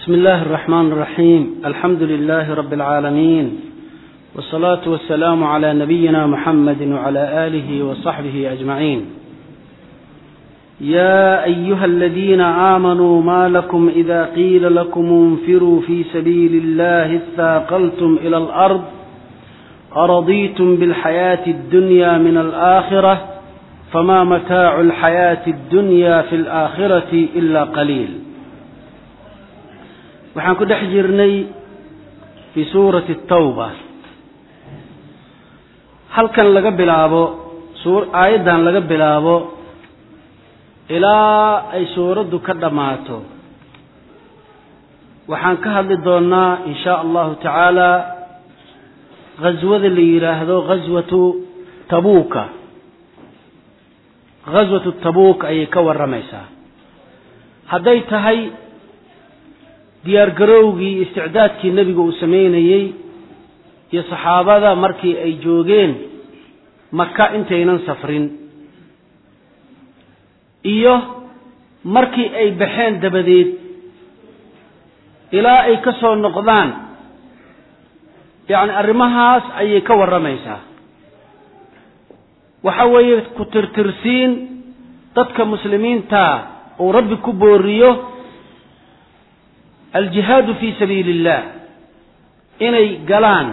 بسم الله الرحمن الرحيم الحمد لله رب العالمين والصلاة والسلام على نبينا محمد وعلى آله وصحبه أجمعين يا أيها الذين آمنوا ما لكم إذا قيل لكم انفروا في سبيل الله اثاقلتم إلى الأرض أرضيتم بالحياة الدنيا من الآخرة فما متاع الحياة الدنيا في الآخرة إلا قليل waxaan ku dhex jirnay fii suurati tawba halkan laga bilaabo aayaddan laga bilaabo ilaa ay suuraddu ka dhammaato waxaan ka hadli doonnaa in shaa allahu tacaala ghaswada la yidhaahdo ghaswatu tabuuka ghaswatu tabuuk ayay ka warramaysaa hadday tahay diyaargarowgii isticdaadkii nebiga uu sameynayey iyo saxaabada markii ay joogeen maka intaynan safrin iyo markii ay baxeen dabadeed ilaa ay ka soo noqdaan yacni arrimahaas ayay ka warramaysaa waxa weeye ku tirtirsiin dadka muslimiinta uu rabbi ku booriyo aljihaadu fii sabiili illah inay galaan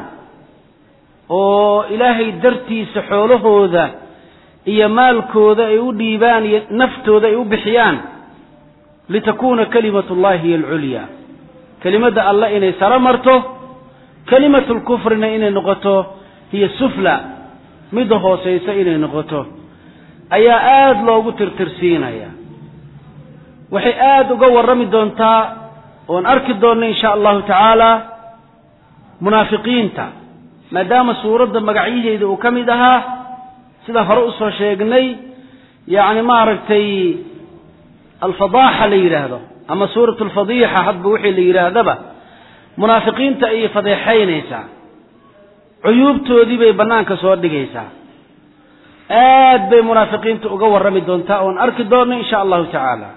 oo ilaahay dartiisa xoolahooda iyo maalkooda ay u dhiibaan iyo naftooda ay u bixiyaan litakuuna kalimatu llahi hiya alculyaa kelimadda allah inay saro marto kelimatu lkufrina inay noqoto hiya sufla midda hoosaysa inay noqoto ayaa aada loogu tirtirsiinaya waxay aada uga warrami doontaa oon arki doonno in sha allahu tacaala munaafiqiinta maadaama suuradda magacyaheeda uu ka mid ahaa sidaan hore usoo sheegnay yacni maaragtay alfadaaxa la yidhaahdo ama suurat alfadiixa hadba wixii la yidhaahdaba munaafiqiinta ayay fadeexaynaysaa cuyuubtoodii bay bannaanka soo dhigaysaa aad bay munaafiqiinta uga warrami doontaa oon arki doonno in sha allahu tacaala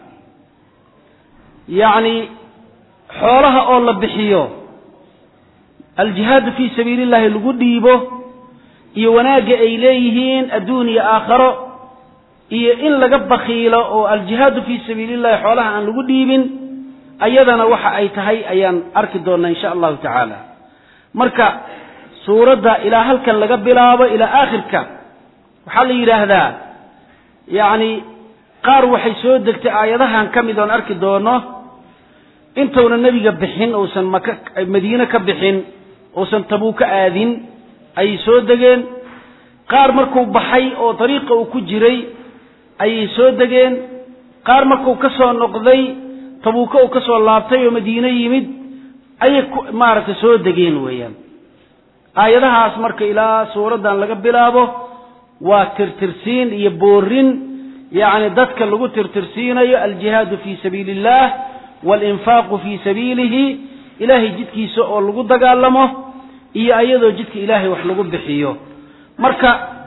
yacni xoolaha oo la bixiyo aljihaadu fii sabiili llahi lagu dhiibo iyo wanaagga ay leeyihiin adduun iyo aakharo iyo in laga bakiilo oo aljihaadu fii sabiili llahi xoolaha aan lagu dhiibin ayadana waxa ay tahay ayaan arki doonnaa insha allahu tacaala marka suuradda ilaa halkan laga bilaabo ilaa aakhirka waxaa la yidhaahdaa yacni qaar waxay soo degtay aayadahan ka mid oon arki doono intuuna nebiga bixin uusan maka madiine ka bixin uusan tabuuka aadin ayay soo degeen qaar markuu baxay oo dariiqa uu ku jiray ayay soo degeen qaar markuu ka soo noqday tabuuka uu ka soo laabtay oo madiine yimid ayay maaragtay soo degeen weeyaan aayadahaas marka ilaa suuraddan laga bilaabo waa tirtirsiin iyo boorin yacni dadka lagu tirtirsiinayo aljihaadu fii sabiili illah walinfaaqu fii sabiilihi ilaahay jidkiisa oo lagu dagaalamo iyo ayadoo jidka ilaahay wax lagu bixiyo marka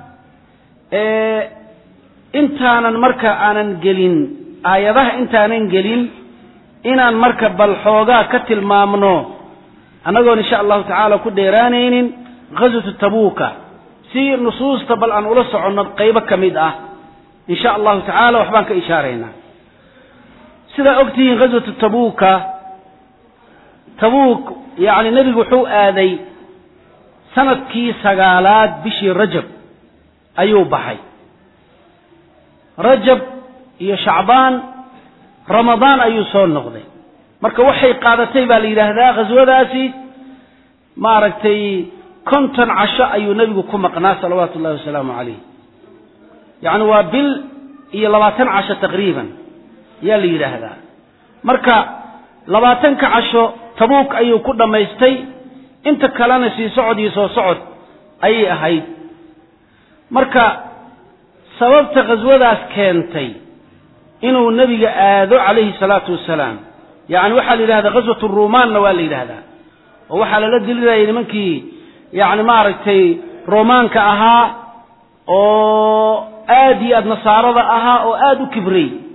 intaanan marka aanan gelin aayadaha intaanan gelin inaan marka bal xoogaa ka tilmaamno annagoon insha allahu tacaala ku dheeraanaynin ghaswatu tabuuka si nusuusta bal aan ula soconno qaybo ka mid ah insha allahu tacaala waxbaan ka ishaaraynaa sidaa ogtihiin ghaswatu tabuuka tabuuk yacni nebigu wuxuu aaday sanadkii sagaalaad bishii rajab ayuu baxay rajab iyo shacbaan ramadaan ayuu soo noqday marka waxay qaadatay baa la yidhaahdaa ghaswadaasi maaragtay konton casho ayuu nebigu ku maqnaa salawaatu ullahi wasalaamu calayh yacni waa bil iyo labaatan casho taqriiban yaa la yidhaahdaa marka labaatanka casho tabuuk ayuu ku dhammaystay inta kalena sii socod iyo soo socod ayay ahayd marka sababta khaswadaas keentay inuu nebiga aado calayhi salaatu wasalaam yacni waxaa la yidhahdaa ghaswatu ruumaanna waa la yidhaahdaa oo waxaa lala dilinayay nimankii yacni maaragtay roomaanka ahaa oo aad iyo aad nasaarada ahaa oo aada u kibrey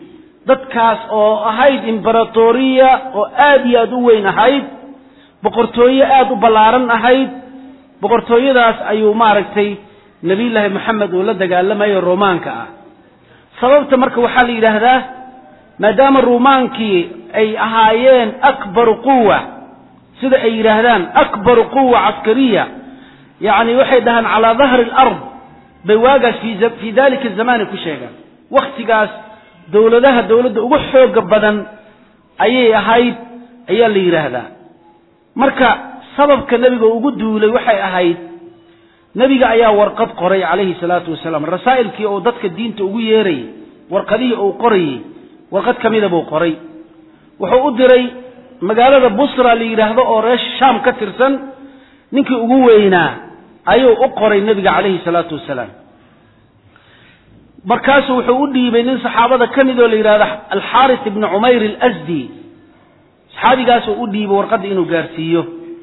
dadkaas oo ahayd imberatoriya oo aad iyo aad u weyn ahayd boqortooye aada u ballaaran ahayd boqortooyadaas ayuu maaragtay nebiyullaahi moxamed uu la dagaalamayo romaanka ah sababta marka waxaa la yidhaahdaa maadaama ruumaankii ay ahaayeen akbaru quwa sida ay yidhaahdaan akbaru quwa caskariya yacni waxay dhahaan calaa dahri alard bay waagaas fii dalika zamani ku sheegaan wakhtigaas dowladaha dowladda ugu xooga badan ayay ahayd ayaa la yidhaahdaa marka sababka nebiga ugu duulay waxay ahayd nebiga ayaa warqad qoray calayhi salaatu wasalaam rasaa'ilkii uu dadka diinta ugu yeerayay warqadihii uu qorayey warqad ka mida buu qoray wuxuu u diray magaalada busra la yidhaahdo oo reer shaam ka tirsan ninkii ugu weynaa ayuu u qoray nebiga calayhi salaatu wasalaam markaasuu wuxuu u dhiibay nin saxaabada ka mid oo la yidhahdo alxaaris ibni cumayr alasdi saxaabigaasuu u dhiibay warqadda inuu gaarsiiyo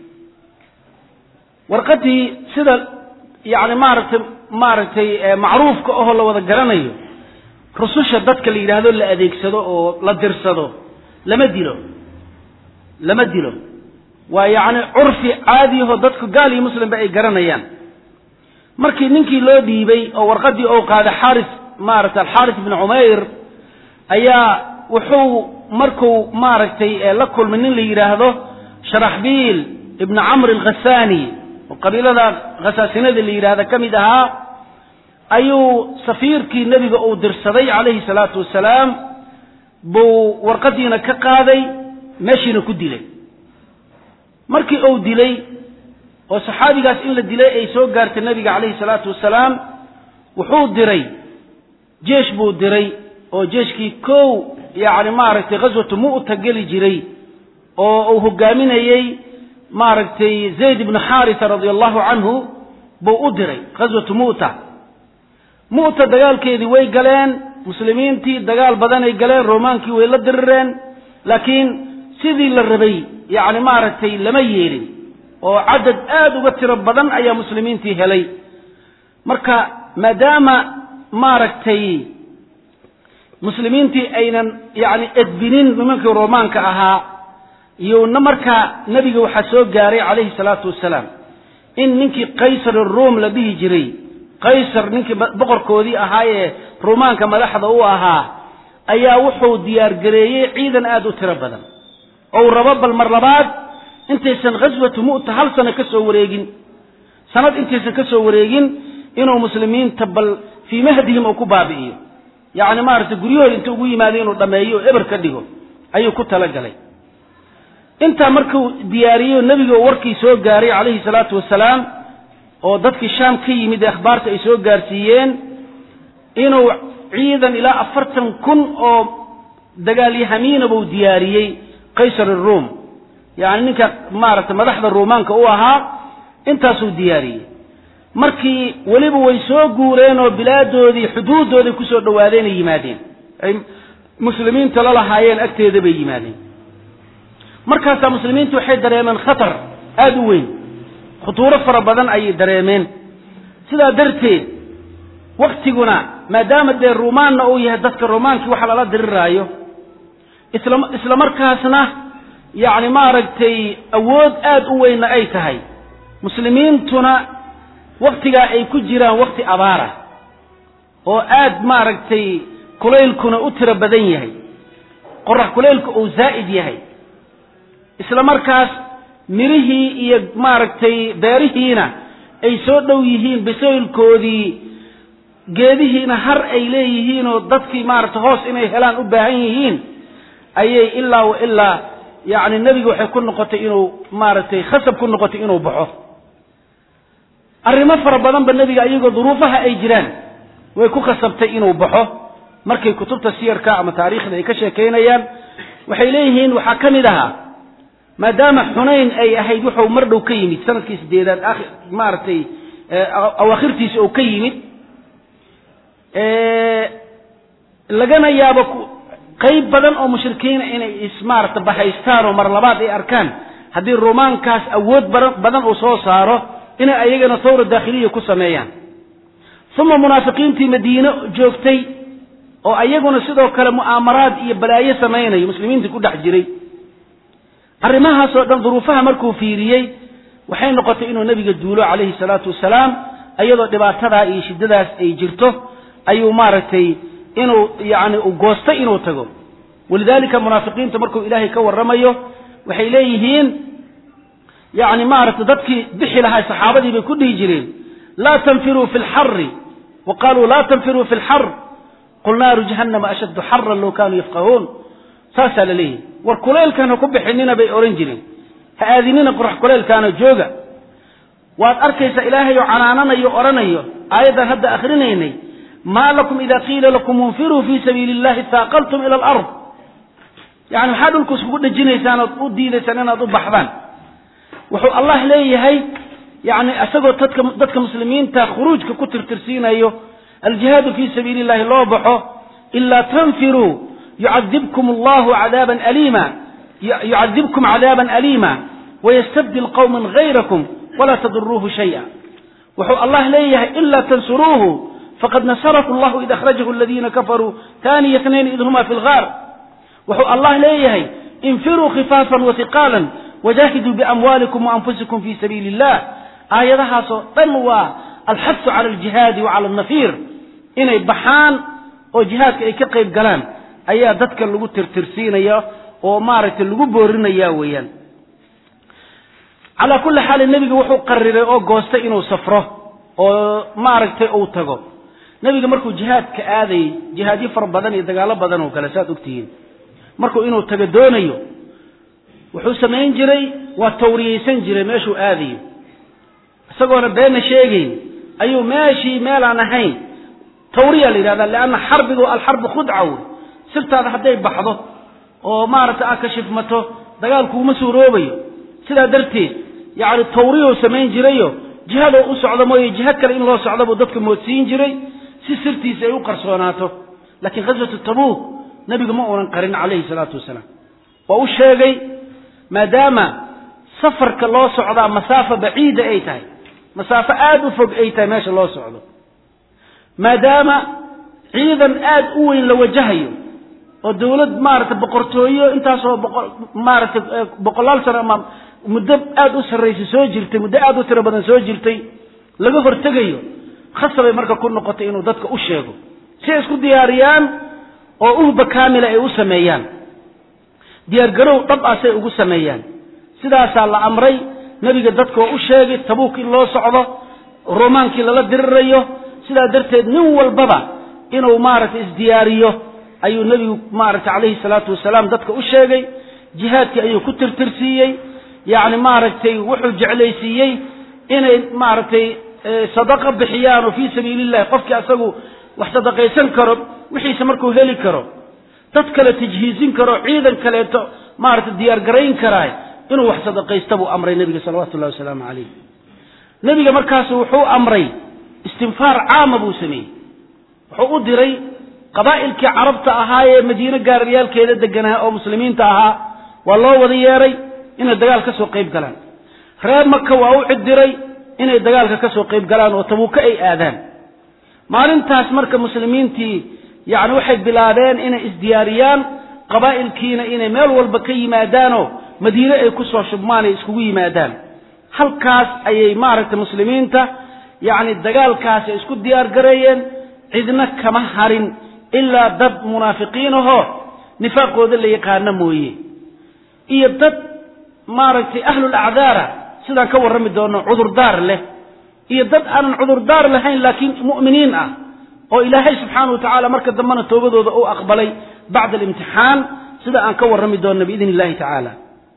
warqaddii sida yacni maaragtay maaragtay macruufka ahoo la wada garanayo rususha dadka la yidhaahdo la adeegsado oo la dirsado lama dilo lama dilo waa yacni curfi caadiyahoo dadku gaal iyo muslimba ay garanayaan markii ninkii loo dhiibay oo warqaddii ou qaaday xaaris maaragtay alxaaris ibni cumayr ayaa wuxuu markuu maaragtay la kulmay nin la yidhaahdo sharaxbiil ibni camr alkhasaani oo qabiilada khasaasinada la yidhaahda ka mid ahaa ayuu safiirkii nebiga uu dirsaday calayhi salaatu wasalaam buu warqaddiina ka qaaday meeshiina ku dilay markii uu dilay oo saxaabigaas in la dilay ay soo gaartay nebiga calayhi salaatu wasalaam wuxuu diray jeesh buu diray oo jeeshkii kow yacni maaragtay ghaswatu mu'ta geli jiray oo uu hogaaminayey maaragtay zayd ibnu xaarisa radia allahu canhu buu u diray ghaswatu mu'ta mu'ta dagaalkeedii way galeen muslimiintii dagaal badanay galeen romaankii way la dirireen laakiin sidii la rabay yacni maaragtay lama yeelin oo cadad aada uga tiro badan ayaa muslimiintii helay marka maadaama maaragtay muslimiintii aynan yacni edbinin nimankii romaanka ahaa iyona markaa nebiga waxaa soo gaaray calayhi salaatu wasalaam in ninkii qaysar ruom la dhihi jiray qaysar ninkii boqorkoodii ahaayee rumaanka madaxda u ahaa ayaa wuxuu diyaargareeyey ciidan aada u tiro badan ou rabo bal mar labaad intaysan ghaswatu mu'ta hal sano ka soo wareegin sanad intaysan ka soo wareegin inuu muslimiinta bal fii mahdihim uu ku baabi'iyo yacni maaragtay guryahooda inta ugu yimaado inuu dhammeeyo oo eber ka dhigo ayuu ku talagalay intaa markuu diyaariyey nebiga warkii soo gaaray calayhi salaatu wasalaam oo dadkii shaam ka yimid ee akhbaarta ay soo gaarsiiyeen inuu ciidan ilaa afartan kun oo dagaalyahamiina buu diyaariyey qaysar aruum yacni ninka maaragtay madaxda ruumaanka u ahaa intaasuu diyaariyey markii weliba way soo guureen oo bilaadoodii xuduuddooday kusoo dhowaadeen ay yimaadeen ay muslimiinta la lahaayeen agteeda bay yimaadeen markaasaa muslimiintu waxay dareemeen khatar aada u weyn khutuuro fara badan ayay dareemeen sidaa darteed waktiguna maadaama dee ruumaanna uu yahay dadka romaankii waxa lala diriraayo isla isla markaasna yacni maaragtay awood aada u weynna ay tahay muslimiintuna waktigaa ay ku jiraan wakti abaara oo aad maaragtay kulaylkuna u tiro badan yahay qorax kulaylku uu zaa'id yahay isla markaas mirihii iyo maaragtay beerihiina ay soo dhow yihiin bisaylkoodii geedihiina har ay leeyihiin oo dadkii maaragtay hoos inay helaan u baahan yihiin ayay ilaa wa ilaa yacni nebiga waxay ku noqotay inuu maaragtay khasab ku noqotay inuu baxo arrimo fara badanba nebiga iyagoo duruufaha ay jiraan way ku khasabtay inuu baxo markay kutubta siyarka ama taariikhda ay ka sheekaynayaan waxay leeyihiin waxaa ka mid ahaa maadaama xunayn ay ahayd wuxuu mar dhow ka yimid sanadkii sideedaad maaragtay awaakhirtiisa oo ka yimid lagana yaabo qayb badan oo mushrikiina inay ismaarata bahaystaan oo mar labaad ay arkaan haddii rumaankaas awood badan uu soo saaro inay ayagana thawra daakhiliya ku sameeyaan uma munaafiqiintii madiine joogtay oo ayaguna sidoo kale mu'aamaraad iyo balaayo samaynayo muslimiinta ku dhex jiray arrimahaasoo dhan duruufaha markuu fiiriyey waxay noqotay inuu nebiga duulo calayhi salaatu wasalaam iyadoo dhibaatadaa iyo shiddadaas ay jirto ayuu maaragtay inuu yacni u goostay inuu tago walidaalika munaafiqiinta markuu ilaahay ka warramayo waxay leeyihiin yacni maaragtay dadkii bixi lahaa saxaabadii bay ku dhihi jireen laa tanfiruu fi lxari wa qaluu laa tanfiruu fi lxar qul naaru jahannama ashaddu xaran low kaanuu yafqahuun saasaa la leeyahy war kuleylkan ha ku bixinina bay odhan jireen ha aadinina qorax kuleylkaana jooga waad arkaysaa ilaahay oo canaananayo odhanayo aayaddan hadda akrinaynay maa lakum ida qiila lakum unfiruu fii sabiili illahi taaqaltum ila alard yani maxaa dhulku iskugu dhejinaysaan ood u diidaysaan inaad u baxdaan wuxuu allah leeyahay yani isagoo dadka dadka muslimiinta khuruujka ku tirtirsiinayo aljihaadu fii sabiili illahi loo baxo ilaa tanfiruu yucadibkum allahu cadaaban aliima yucadibkum cadaaban aliima wayastabdil qowman gayrakum walaa taduruuhu shaya wuxuu allah leeyahay ilaa tansuruuhu faqad nasarahu allahu id akhrajahu aladiina kafaruu taniya tnayn id huma fi lgaar wuxuu allah leeyahay infiruu khifaafan wahiqaalan wajahiduu biamwaalikum waanfusikum fi sabiili illah aayadahaasoo dhan waa alxasu cala aljihaadi wa cala alnafiir inay baxaan oo jihaadka ay ka qayb galaan ayaa dadka lagu tirtirsiinaya oo maaragtay lagu boorinaya weeyaan calaa kulli xaalin nebiga wuxuu qariray oo goostay inuu safro oo maaragtay uu tago nebiga markuu jihaadka aadayey jihaadyo fara badan iyo dagaallo badan oo kale saad ogtihiin markuu inuu tago doonayo wuxuu samayn jiray waa tawriyaysan jiray meeshuu aadayo isagoona beenna sheegayn ayuu meeshii meelaan ahayn tawriya la yidhahda leanna xarbigu alxarbu khudca wey sirtaada hadday baxdo oo maaragtay aad ka shifmato dagaalkuuma suuroobayo sidaa darteed yacni tawriyou samayn jirayo jihadoo u socdo mooye jiha kale in loo socdo buu dadka moodsiin jiray si sirtiisa ay u qarsoonaato laakiin ghaswatu tabuuk nebigu ma uunan qarin calayhi salaatu wasalaam waa u sheegay maadaama safarka loo socdaa masaafo baciida ay tahay masaafo aada u fog ay tahay meesha loo socdo maadaama ciidan aada u weyn la wajahayo oo dawlad maaragtay boqortooyo intaasoo boqo maaragtay boqolaal sano ama muddo aada u sarraysa soo jirtay muddo aada u tiro badan soo jirtay laga hortegayo khasabay marka ku noqotay inuu dadka u sheego si ay isku diyaariyaan oo uhba kaamila ay u sameeyaan diyaargarow dhab ah say ugu sameeyaan sidaasaa la amray nebiga dadka oo u sheegay tabuuk in loo socdo romaankii lala dirirayo sidaa darteed nin walbaba inuu maaragtay isdiyaariyo ayuu nebigu maaragtay calayhi salaatu wasalaam dadka u sheegay jihaadkii ayuu ku tirtirsiiyey yacni maaragtay wuxuu jeclaysiiyey inay maaragtay sadaqa bixiyaan oo fii sabiili illahi qofkii asagu wax sadaqaysan karo wixiise markuu heli karo dad kale tajhiisin karo ciidan kaleeto maaragtay diyaargarayn karaay inuu wax sadaqaysta buu amray nebiga salawatu llahi wasalaamu calayh nebiga markaasu wuxuu amray istinfaar caama buu sameeyey wuxuu u diray qabaa'ilkii carabta ahaa ee madiine gaararyaalkeeda deganaa oo muslimiinta ahaa waa loo wada yeeray inay dagaal ka soo qayb galaan reer maka waa u cidiray inay dagaalka ka soo qayb galaan oo tabuuka ay aadaan maalintaas marka muslimiintii yacni waxay bilaabeen inay isdiyaariyaan qabaa'ilkiina inay meel walba ka yimaadaanoo madiine ay ku soo shubmaan ay iskugu yimaadaan halkaas ayay maaragtay muslimiinta yacni dagaalkaasi ay isku diyaar gareeyeen cidna kama harin ilaa dad munaafiqiin ahoo nifaaqooda la yaqaano mooye iyo dad maaragtay ahlul acdaara sidaan ka warrami doono cudurdaar leh iyo dad aanan cudurdaar lahayn laakiin mu'miniin ah oo ilaahay subxaana wa tacaala marka dambena toobadooda uu aqbalay bacda alimtixaan sida aan ka warrami doonno biidn illahi tacaala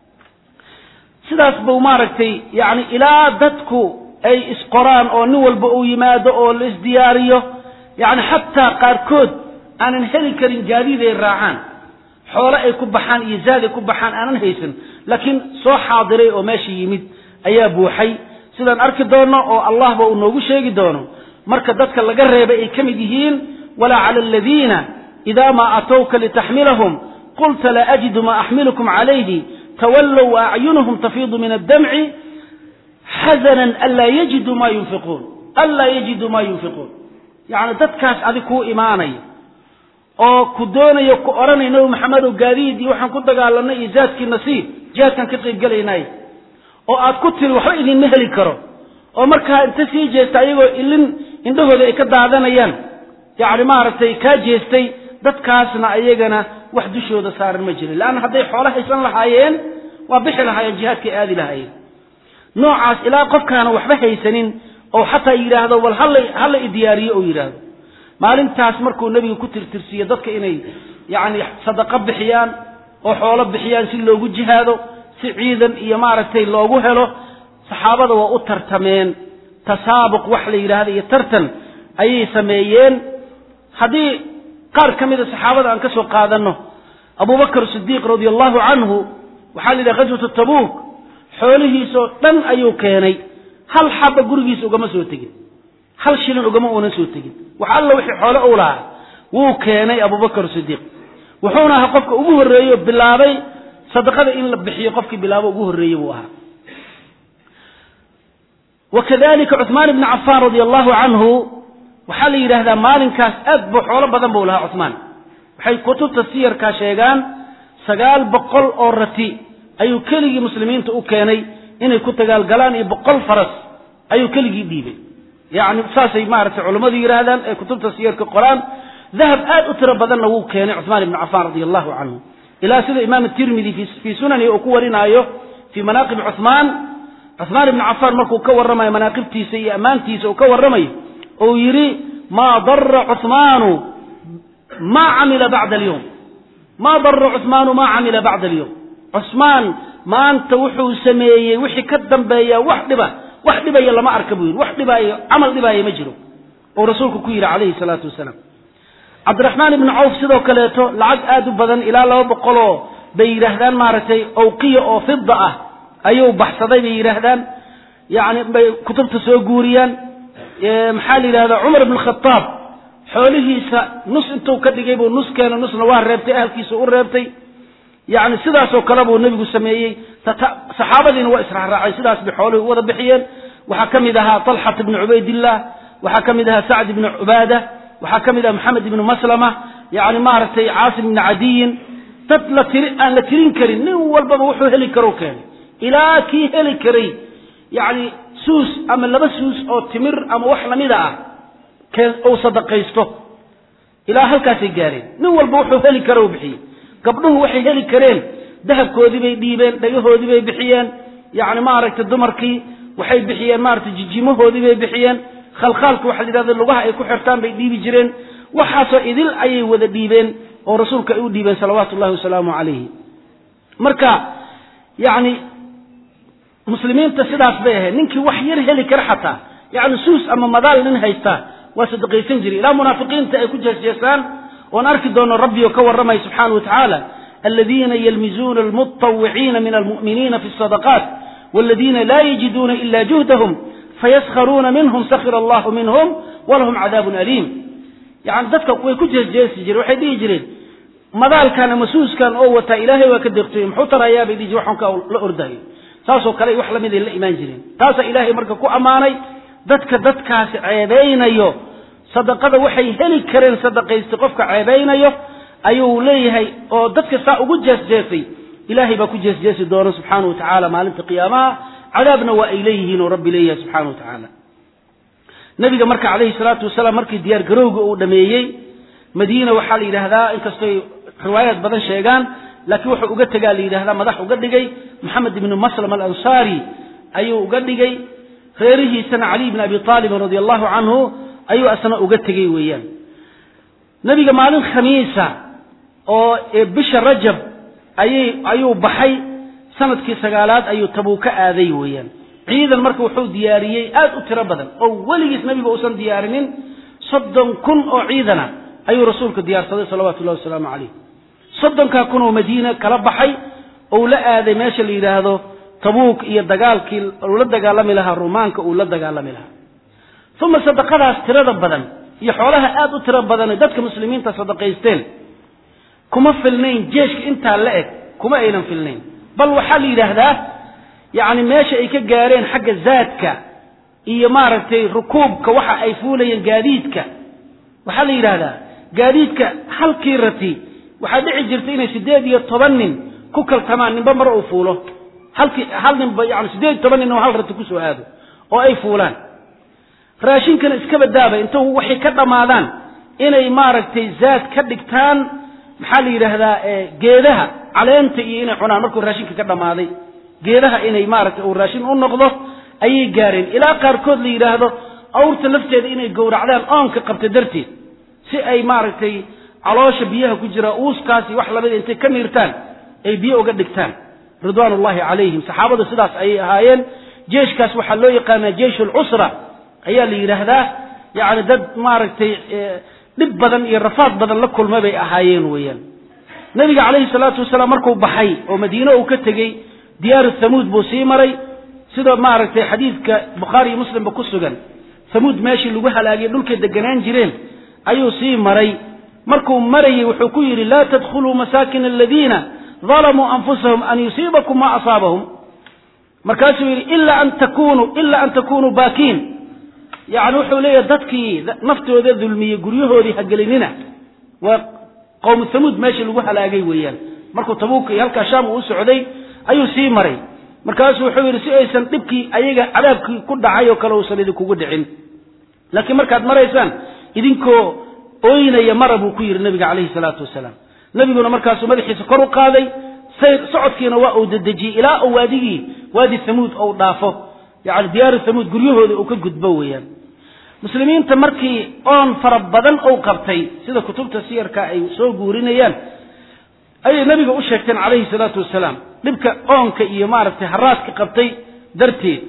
sidaas buu maaragtay yacni ilaa dadku ay isqoraan oo nin walba uu yimaado oo la isdiyaariyo yacni xataa qaarkood aanan heli karin gaadiid ay raacaan xoole ay ku baxaan iyo zaad ay ku baxaan aanan haysan laakiin soo xaadiray oo meesha yimid ayaa buuxay sidaan arki doonno oo allahba uu noogu sheegi doono marka dadka laga reebay ay ka mid yihiin walaa cala aladiina idaa maa atowka litaxmilahum qulta laa ajidu maa axmilukum calayhi tawallow wa acyunuhum tafiidu min addamci xasanan anlaa yajiduu maa yunfiquun anlaa yajiduu maa yunfiquun yacni dadkaas adig kuu imaanaya oo ku doonayo ku odhanay nabi maxamedow gaadiid iyo waxaan ku dagaalanay iyo zaadkiina sii jihaadkaan ka qaybgelaynay oo aad ku tiri waxba idinma heli karo oo markaa inta sii jeesta ayagoo ilin indhahooda ay ka daadanayaan yacni maaragtay kaa jeestay dadkaasna ayagana wax dushooda saaran ma jirin leanna hadday xoolo haysan lahaayeen waa bixi lahaayeen jihaadkay aadi lahaayeen noocaas ilaa qofkaana waxba haysanin oo xataa yidhaahdo bal hala hala idiyaariyo oo yidhaahdo maalintaas markuu nebigu ku tirtirsiiye dadka inay yacni sadaqo bixiyaan oo xoolo bixiyaan si loogu jihaado si ciidan iyo maaragtay loogu helo saxaabada waa u tartameen tasaabuq wax la yidhaahdo iyo tartan ayay sameeyeen haddii qaar ka mida saxaabada aan ka soo qaadanno abubakr sidiiq radia allahu canhu waxaa la yidhaha ghaswatu tabuuk xoolihiisoo dhan ayuu keenay hal xaba gurigiisa ugama soo tegin hal shilin ugama uunan soo tegin wax alla wixii xoole uu lahaa wuu keenay abubakr sidiiq wuxuuna ahaa qofka ugu horreeyo bilaabay sadaqada in la bixiyo qofkii bilaabo ugu horreeyey buu ahaa wakadalika cuثmaan ibni cafaan radia allahu canhu waxaa la yidhaahdaa maalinkaas aad bu xoolo badan buu lahaa cuثmaan waxay kutubta siyarkaa sheegaan sagaal boqol oo rati ayuu keligii muslimiinta u keenay inay ku dagaalgalaan iyo boqol faras ayuu keligii dhiibay yani saasay maaragtay culammadu yidhaahdaan ee kutubta siyarka qoraan dahab aad u tiro badanna wuu keenay cuثmaan ibni cafaan radia allahu canhu ilaa sida imaam tirmidi fii sunani uu ku warinaayo fii manaaqib cuثmaan cuثmaan ibni cafaan markuu ka warramayo manaaqibtiisa iyo ammaantiisa uu ka warramayo ou yidhi maa dara cuثmaanu maa camila bacda alyowm maa dara cuثmaanu maa camila bacda alyowm cusmaan maanta wuxuu sameeyey wixii ka dambeeya wax dhiba wax dhibaya lama arka buu yidhi wax dhibaayo camal dhibaaya ma jiro oo rasuulku ku yidhi calayhi salaatu wasalaam cabdiraxmaan ibni cawf sidoo kaleeto lacag aad u badan ilaa laba boqoloo bay yidhaahdaan maaragtay awqiya oo fida ah ayuu baxsaday bay yidhaahdaan yani bay kutubta soo guuriyaan maxaa la yidhahdaa cumar ibn khataab xoolihiisa nus intuu ka dhigay buu nus keena nusna waa reebtay ahalkiisa u reebtay yani sidaasoo kale buu nebigu sameeyey saxaabadiina waa israacraacay sidaas bay xoolihii u wada bixiyeen waxaa ka mid ahaa talxat ibni cubaydillah waxaa ka mid ahaa sacd ibni cubaada waxaa ka mid aha maxamed ibni maslama yani maaragtay caasim ibni cadiyin dad la tiri aan la tirin karin nin walbaba wuxuu heli karo keenay ilaa kii heli karay yani suus ama laba suus oo timir ama wax lamida ah uu sadaqaysto ilaa halkaasay gaareen nin walba wuxuu heli karo u bixiyey gabdhuhu waxay heli kareen dahabkoodii bay dhiibeen dhagahoodii bay bixiyeen yani maaragtay dumarkii waxay bixiyeen maaragtay jijimahoodii bay bixiyeen khalkhaalka waxa la yidhahda lugaha ay ku xirtaan bay dhiibi jireen waxaasoo idil ayay wada dhiibeen oo rasuulka ay u dhiibeen salawaatu ullahi wasalaamu calayhi marka yani muslimiinta sidaas bay ahayd ninkii wax yar heli kara xataa yani suus ama madaal nin haystaa waa sadaqaysan jiray ilaa munaafiqiinta ay ku jeesjeesaan oon arki doono rabbi oo ka warramaya subxaana wa tacaala aladiina yalmizuuna almutawiciina min almu'miniina fi sadaqaat waladiina laa yajiduuna ila juhdahum fayaskharuuna minhum sakhira allahu minhum walahum cadaabun aliim yani dadka way ku jeesjeesi jireen waxay dhihi jireen madaalkan ama suuskan oo wataa ilaahay waa ka deeqtooye muxuu tarayaa bay dhihi jire waxanka la ordayo saasoo kale wax lamiday la imaan jireen taasaa ilaahay marka ku ammaanay dadka dadkaasi ceebeynayo sadaqada waxay heli kareen sadaqaysta qofka ceebeynayo ayuu leeyahay oo dadka saa ugu jeesjeesay ilaahay baa ku jeesjeesi doona subxaana wa tacaala maalinta qiyaamaha cadaabna waa ay leeyihiin oo rabbi leeyahay subxana wa tacaala nabiga marka calayhi salaatu wasalaam markii diyaar garowga uu dhameeyey madiina waxaa la yidhaahdaa inkastoy riwaayaad badan sheegaan laakiin wuxuu uga tegaa la yidhahdaa madax uga dhigay maxamed ibnu maslam alansaari ayuu uga dhigay reerihiisana cali ibn abi aalibin radia allahu canhu ayuu asna uga tegey weeyaan nebiga maalin khamiisa oo bisha rajab ayay ayuu baxay sanadkii sagaalaad ayuu tabuuka aaday weeyaan ciidan marka wuxuu diyaariyey aad u tiro badan oo weligiis nebiga uusan diyaarinin soddon kun oo ciidana ayuu rasuulka diyaarsaday salawatu llahi wasalaamu calayh soddonkaa kun oo madiina kala baxay ou la aaday meesha la yidhaahdo tabuuk iyo dagaalkii uu la dagaalami lahaa rumaanka uu la dagaalami lahaa uma sadaqadaas tirada badan iyo xoolaha aad u tiro badan dadka muslimiinta sadaqaysteen kuma filnayn jeeshka intaa la eg kuma aynan filnayn bal waxaa la yidhaahdaa yacni meesha ay ka gaareen xagga zaadka iyo maaragtay rukuubka waxa ay fuulayeen gaadiidka waxaa la yidhaahdaa gaadiidka halkii rati waxaa dhici jirta inay siddeed iyo toban nin ku kaltamaan ninba mar uu fuulo halkii hal ninba yani siddeed iyo toban nin oo hal rati kusoo aado oo ay fuulaan raashinkana iskaba daaba inta waxay ka dhammaadaan inay maaragtay zaad ka dhigtaan maxaa la yidhaahdaa geedaha caleenta iyo inay cunaan markuu raashinka ka dhammaaday geedaha inay maaragtay uu raashin u noqdo ayay gaareen ilaa qaarkood la yidhaahdo awrta lafteeda inay gowracdaan oonka qabta darteed si ay maaragtay caloosha biyaha ku jira uuskaasi wax lamida intay ka miirtaan ay biyo uga dhigtaan ridwaan ullahi calayhim saxaabadu sidaas ayay ahaayeen jeeshkaas waxaa loo yaqaanaa jeish alcusra ayaa la yidhaahdaa yacni dad maaragtay dhib badan iyo rafaad badan la kulma bay ahaayeen weeyaan nebiga calayhi salaatu wasalaam markuu baxay oo madiine uu ka tegey diyaaru thamuud buu sii maray sida maaragtay xadiidka bukhaari iyo muslimba ku sugan thamuud meeshii lagu halaagiyey dhulkay deganaan jireen ayuu sii maray markuu marayey wuxuu ku yidhi laa tadkhuluu masaakin aladiina dalamuu anfusahum an yusiibakum ma asaabahum markaasuu yidhi ila an takunuu ila an takunuu baakiin yani wuxuu leeyahay dadkii naftooda dulmiyey guryahoodii hagelinina waa qowmu thamuud meeshii lagu halaagay weeyaan markuu tabuuka iyo halkaa shaam uu u socday ayuu sii maray markaasuu wuxuu yidhi si aysan dhibkii ayaga cadaabkii ku dhacay oo kale uusan idinkugu dhicin laakiin markaad maraysaan idinkoo ooynaya mara buu ku yidhi nabiga calayhi salaatu wasalaam nebiguna markaasuu madaxiisa kor u qaaday sayr socodkiina waa uu dedejiyey ilaa uu waadigii waadi thamuud ou dhaafo yani diyaaru thamuud guryahooda uu ka gudbo weeyaan muslimiinta markii oon fara badan ou qabtay sida kutubta siyarka ay soo guurinayaan ayay nebiga u sheegteen calayhi salaatu wasalaam dhibka oonka iyo maaragtay haraadka qabtay darteed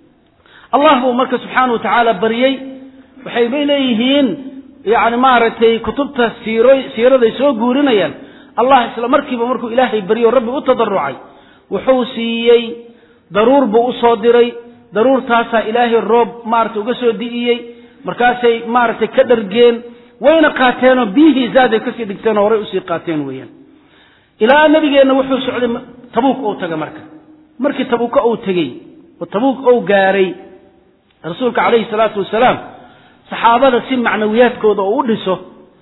allah buu marka subxaana wa tacaala bariyey waxay bay leeyihiin yani maaragtay kutubta siiro siiraday soo guurinayaan allah isla markiiba markuu ilaahay baryo rabbi u tadarucay wuxuu siiyey daruur buu usoo diray daruurtaasaa ilaahay roob maaragtay uga soo di'iyey markaasay maaragtay ka dhargeen wayna qaateenoo biyihii zaaday kasii dhigteenoo horay usii qaateen weeyaan ilaa nabigeenna wuxuu socday tabuuk ou taga marka markii tabuuka uu tegey oo tabuuk ou gaaray rasuulka calayhi salaatu wasalaam saxaabada si macnawiyaadkooda oo u dhiso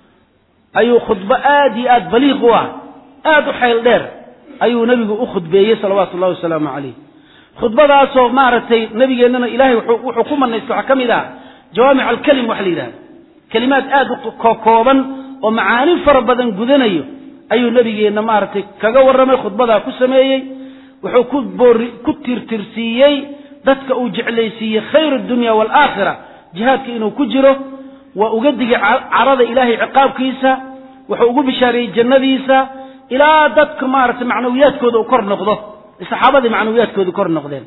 ayuu khudbo aad iyo aad baliiq u ah aad u xayl dheer ayuu nebigu u khudbeeyey salawaatu ullahi wasalaamu calayh khudbadaasoo maaragtay nabigeennana ilahay wuxuu ku manaystay waxaa ka mid ah jawaamic alkelim waxa la yidhahda kelimaad aad u kokooban oo macaani fara badan gudanayo ayuu nabigeenna maaragtay kaga warramay khudbadaa ku sameeyey wuxuu ku boori ku tirtirsiiyey dadka uu jeclaysiiyey khayr addunya waalaakhira jihaadka inuu ku jiro waa uga digay carada ilaahay ciqaabkiisa wuxuu ugu bishaareeyey jannadiisa ilaa dadka maaragtay macnawiyaadkooda uu kor noqdo saxaabadii macnawiyaadkooda kor noqdeen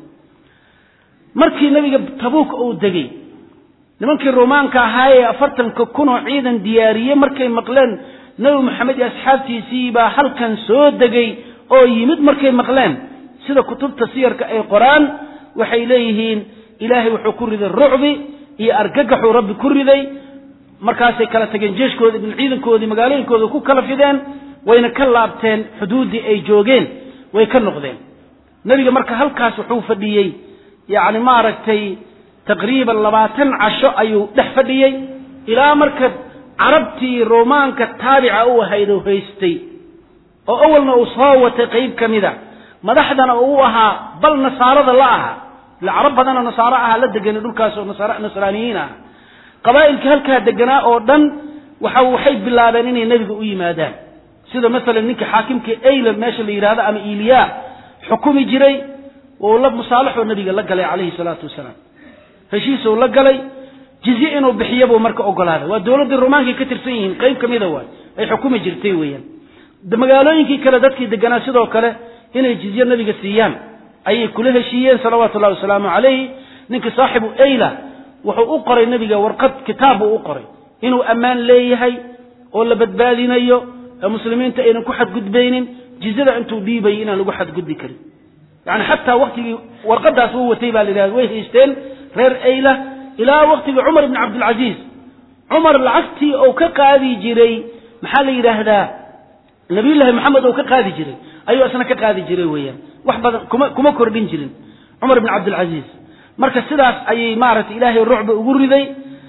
markii nebiga tabuuk uu degey nimankii rumaanka ahaa ee afartanka kun oo ciidan diyaariyey markay maqleen nebi maxamed iyo asxaabtiisii baa halkan soo degay oo yimid markay maqleen sida kutubta siyarka ay qoraan waxay leeyihiin ilaahay wuxuu ku riday rucbi iyo argagaxuu rabbi ku riday markaasay kala tageen jeeshkoodi ciidankoodii magaalooyinkooda ku kala fideen wayna ka laabteen xuduuddii ay joogeen way ka noqdeen nebiga marka halkaas wuxuu fadhiyey yacni maaragtay taqriiban labaatan casho ayuu dhex fadhiyey ilaa marka carabtii romaanka taabica u ahayd oo haystay oo awalna uu soo watay qayb ka mida madaxdana uu ahaa bal nasaarada la ahaa ila carab badanoo nasaaro ahaa la deganay dhulkaas oo nasraaniyiin ah qabaa'ilkii halkaa deganaa oo dhan waxa waxay bilaabeen inay nebiga u yimaadaan sida masalan ninka xaakimka ayla meesha la yidhahdo ama iliya xukumi jiray uu la musaalaxoo nabiga la galay calayhi salaatu wasalaam heshiisuu la galay jizye inuu bixiyo buu marka ogolaaday waa dowladdii romaankay ka tirsan yihiin qayb ka mida waay ay xukumi jirtay weeyaan magaalooyinkii kale dadkii deganaa sidoo kale inay jizye nabiga siiyaan ayay kula heshiiyeen salawaatu ullahi wasalaamu calayhi ninkii saaxibu ayla wuxuu u qoray nebiga warqad kitaab buu u qoray inuu ammaan leeyahay oo la badbaadinayo ee muslimiinta aynan ku xadgudbaynin jizyada intuu dhiibayay inaan lagu xadgudbi karin yani xataa waktigii warqadaas uu watay baa la yidhahda way haysteen reer ayla ilaa waktigii cumar ibni cabdilcasiis cumar lacagtii uu ka qaadi jiray maxaa la yidhaahdaa nabiyullaahi maxamed uu ka qaadi jiray ayuu isna ka qaadi jiray weeyaan wax badan kuma kuma kordhin jirin cumar ibni cabdilcasiis marka sidaas ayay maaragtay ilaahay rucba ugu riday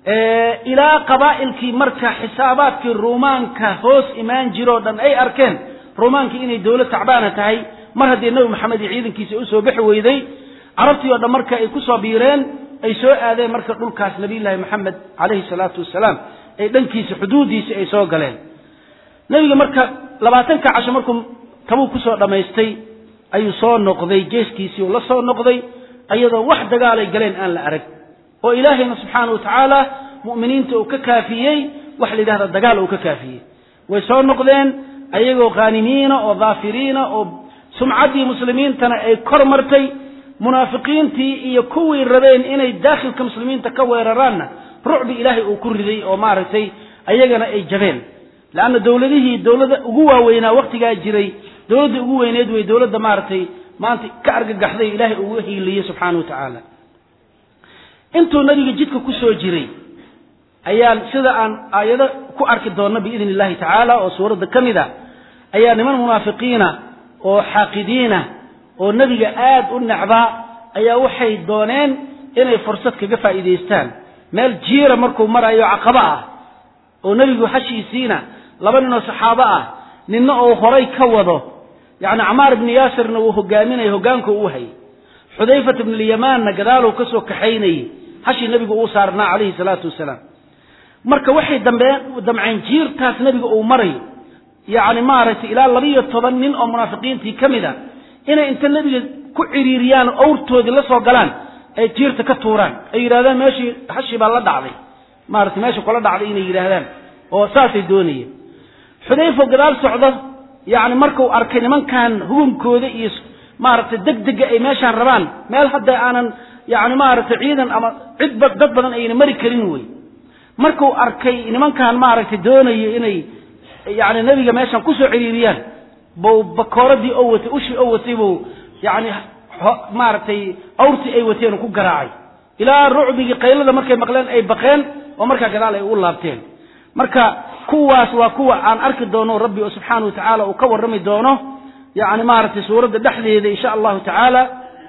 ilaa qabaa'ilkii marka xisaabaadkii ruumaanka hoos imaan jiroo dhan ay arkeen ruumaankii inay dowlad tacbaana tahay mar haddii nebi maxamed iyo ciidankiisa usoo bixi weyday carabtii oo dhan marka ay kusoo biireen ay soo aadeen marka dhulkaas nabiyullaahi maxamed calayhi salaatu wasalaam ay dhankiisa xuduuddiisii ay soo galeen nebiga marka labaatanka casho markuu tabuu kusoo dhammaystay ayuu soo noqday geeskiisii uu la soo noqday iyadoo wax dagaalay galeen aan la arag oo ilaahayna subxaana wa tacaala mu'miniinta uu ka kaafiyey wax la yidhahda dagaal uu ka kaafiyey way soo noqdeen ayagoo khaanimiina oo daafiriina oo sumcaddii muslimiintana ay kor martay munaafiqiintii iyo kuwii rabeen inay daakhilka muslimiinta ka weeraraanna rucbi ilaahay uu ku riday oo maaragtay ayagana ay jabeen leanna dowladihii dowladda ugu waaweynaa wakhtigaa jiray dowladda ugu weyneed wey dowladda maaragtay maanta ka argagaxday ilaahay ugu hiiliyey subxaana wa tacaala intuu nabiga jidka ku soo jiray ayaan sida aan aayado ku arki doonno biidn illahi tacaala oo suuradda ka mid a ayaa niman munaafiqiina oo xaaqidiina oo nebiga aad u necbaa ayaa waxay dooneen inay fursad kaga faa'iidaystaan meel jiira markuu marayo caqabo ah oo nebigu hashiisiina laba ninoo saxaabo ah ninna oo horay ka wado yacni camaar ibni yaasirna uu hogaaminaya hoggaanka uu hayay xudayfat ibn alyamaanna gadaaluu ka soo kaxaynayey hashii nebigu uu saarnaa calayhi salaatu wasalaam marka waxay dambeen damceen jiirtaas nebiga uu marayo yacni maaragtay ilaa labiyo toban nin oo munaafiqiintii ka mid a inay inta nebiga ku ciriiriyaan oo awrtoodii la soo galaan ay jiirta ka tuuraan ay yidhahdaan meeshii hashii baa la dhacday maaragtay meesha kula dhacday inay yidhaahdaan oo saasay doonayeen xudayfo gadaal socdo yacni markuu arkay nimankan hugunkooda iyo maaragtay degdega ay meeshaan rabaan meel hadda aanan yacni maaragtay ciidan ama cid dad badan ayna mari karin wey markuu arkay nimankan maaragtay doonayo inay yacni nebiga meeshaan kusoo ciriiriyaan buu bakooradii oo watay ushii oo watay buu yacni maaragtay awrtii ay wateen ku garaacay ilaa rucbigii qaylada markay maqleen ay baqeen oo markaa gadaal ay ugu laabteen marka kuwaas waa kuwa aan arki doono rabbi oo subxaana wa tacaala uu ka warrami doono yacni maaragtay suuradda dhexdeeda insha allahu tacaala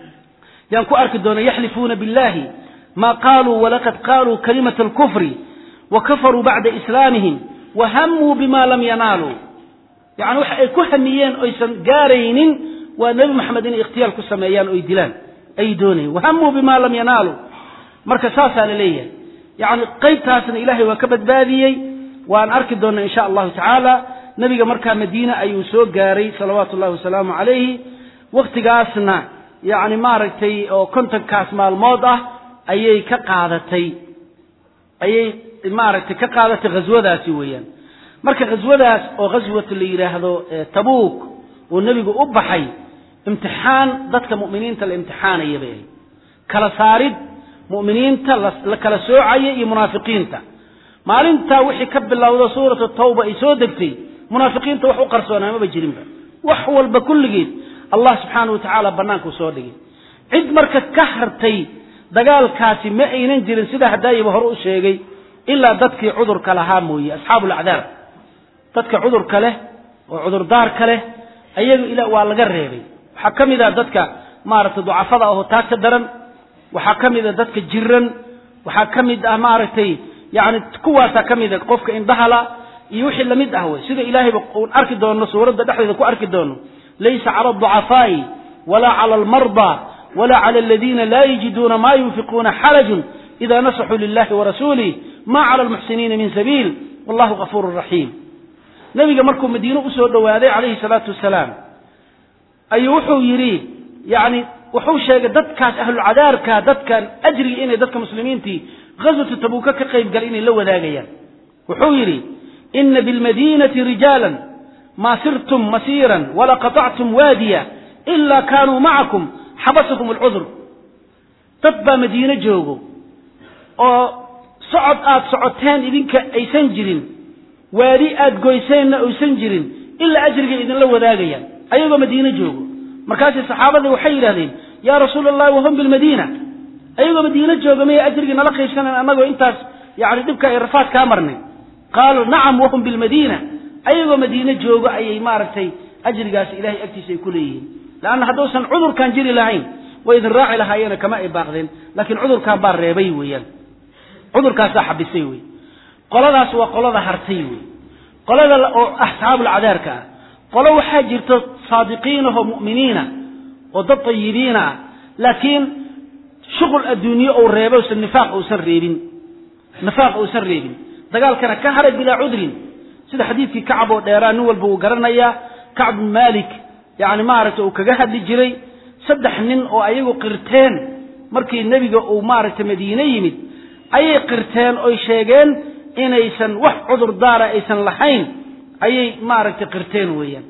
yaan ku arki doono yaxlifuuna billahi ma qaaluu walaqad qaaluu kalimata alkufri wa kafaruu bacda islaamihim wa hamuu bima lam yanaaluu yacni waxa ay ku hamiyeen oysan gaaraynin waa nebi maxamed inay ikhtiyaal ku sameeyaan oy dilaan ay doonayeen wahamuu bima lam yanaaluu marka saasaa la leeyahay yacni qaybtaasna ilaahay waa ka badbaadiyey waan arki doonnaa insha allahu tacaala nebiga markaa madiine ayuu soo gaaray salawaatu ullahi wasalaamu calayhi wakhtigaasna yacni maaragtay oo kontonkaas maalmood ah ayay ka qaadatay ayay maaragtay ka qaadatay ghaswadaasi weeyaan marka ghaswadaas oo ghaswata la yidhaahdo tabuuk oo nebigu u baxay imtixaan dadka mu'miniinta la imtixaanaya bay ahayd kala saarid mu'miniinta la kala soocaya iyo munaafiqiinta maalintaa wixii ka bilowda suuratu tawba ay soo degtay munaafiqiinta wax u qarsoonaa maba jirinba wax walba kulligeed allah subxaana wa tacaala bannaankuu soo dhigay cid marka ka hartay dagaalkaasi ma aynan jirin sida hadaayiba hore u sheegay ilaa dadkii cudurka lahaa mooye asxaabu lacdaar dadka cudurka leh oo cudurdaarka leh ayaga ila waa laga reebay waxaa ka mid ah dadka maaragtay ducafada ahoo taag ka daran waxaa ka mid a dadka jiran waxaa ka mid ah maaragtay yani kuwaasaa ka mid a qofka indhahala iyo wixii lamid ah wey sida ilaahayba uun arki doono suuradda dhexdeeda ku arki doono laysa cala alducafaa'i walaa cala almarda walaa cala aladiina laa yajiduuna ma yunfiquuna xarajun ida nasaxuu lilahi warasuulih ma cala almuxsiniina min sabiil wallahu gafuuru raxiim nebiga markuu madiine usoo dhowaaday calayhi salaatu wasalaam ayuu wuxuu yidhi yani wuxuu sheegay dadkaas ahlulcadaarka dadkan ajriga inay dadka muslimiintii ghaswatu tabuuka ka qayb galay inay la wadaagayaan wuxuu yidhi ina bilmadiinati rijaalan maa sirtum masiiran wala qaطactum waadiya ila kaanuu macakum xabasakum alcudur dad baa madiine joogo oo socod aad socoteen idinka aysan jirin waadi aad goyseenna aysan jirin ilaa ajriga idinla wadaagayaan ayagoo madiine joogo markaasay saxaabadii waxay yidhahdeen yaa rasuula allahi wahum bilmadiina ayagoo madiine jooga maya ajrigii nala qaybsanan annagoo intaas yani dhibka ay rafaad kaa marnay qaaluu nacam wahum bilmadiina ayagoo madiine joogo ayay maaragtay ajrigaasi ilahay agtiisa ay ku leeyihiin leanna hadduusan cudurkan jiri lahayn way idin raaci lahaayeena kama ay baaqdeen laakiin cudurkan baa reebay weeyaan cudurkaasaa xabisay wey qoladaas waa qolada hartay wey qolada oo asxaabulcadaarka ah qolo waxaa jirto saadiqiinahoo mu'miniina oo dad tayibiina ah laakiin shuqul adduunye ou reebo usan nifaaq uusan reebin nifaaq uusan reebin dagaalkana ka haray bilaa cudrin sida xadiidkii kacab oo dheeraa nin walba uu garanayaa kacb bin malik yani maaragtay uu kaga hadli jiray saddex nin oo ayagu qirteen markii nebiga uu maaragtay madiine yimid ayay qirteen oy sheegeen inaysan wax cudurdaara aysan lahayn ayay maaragtay qirteen weeyaan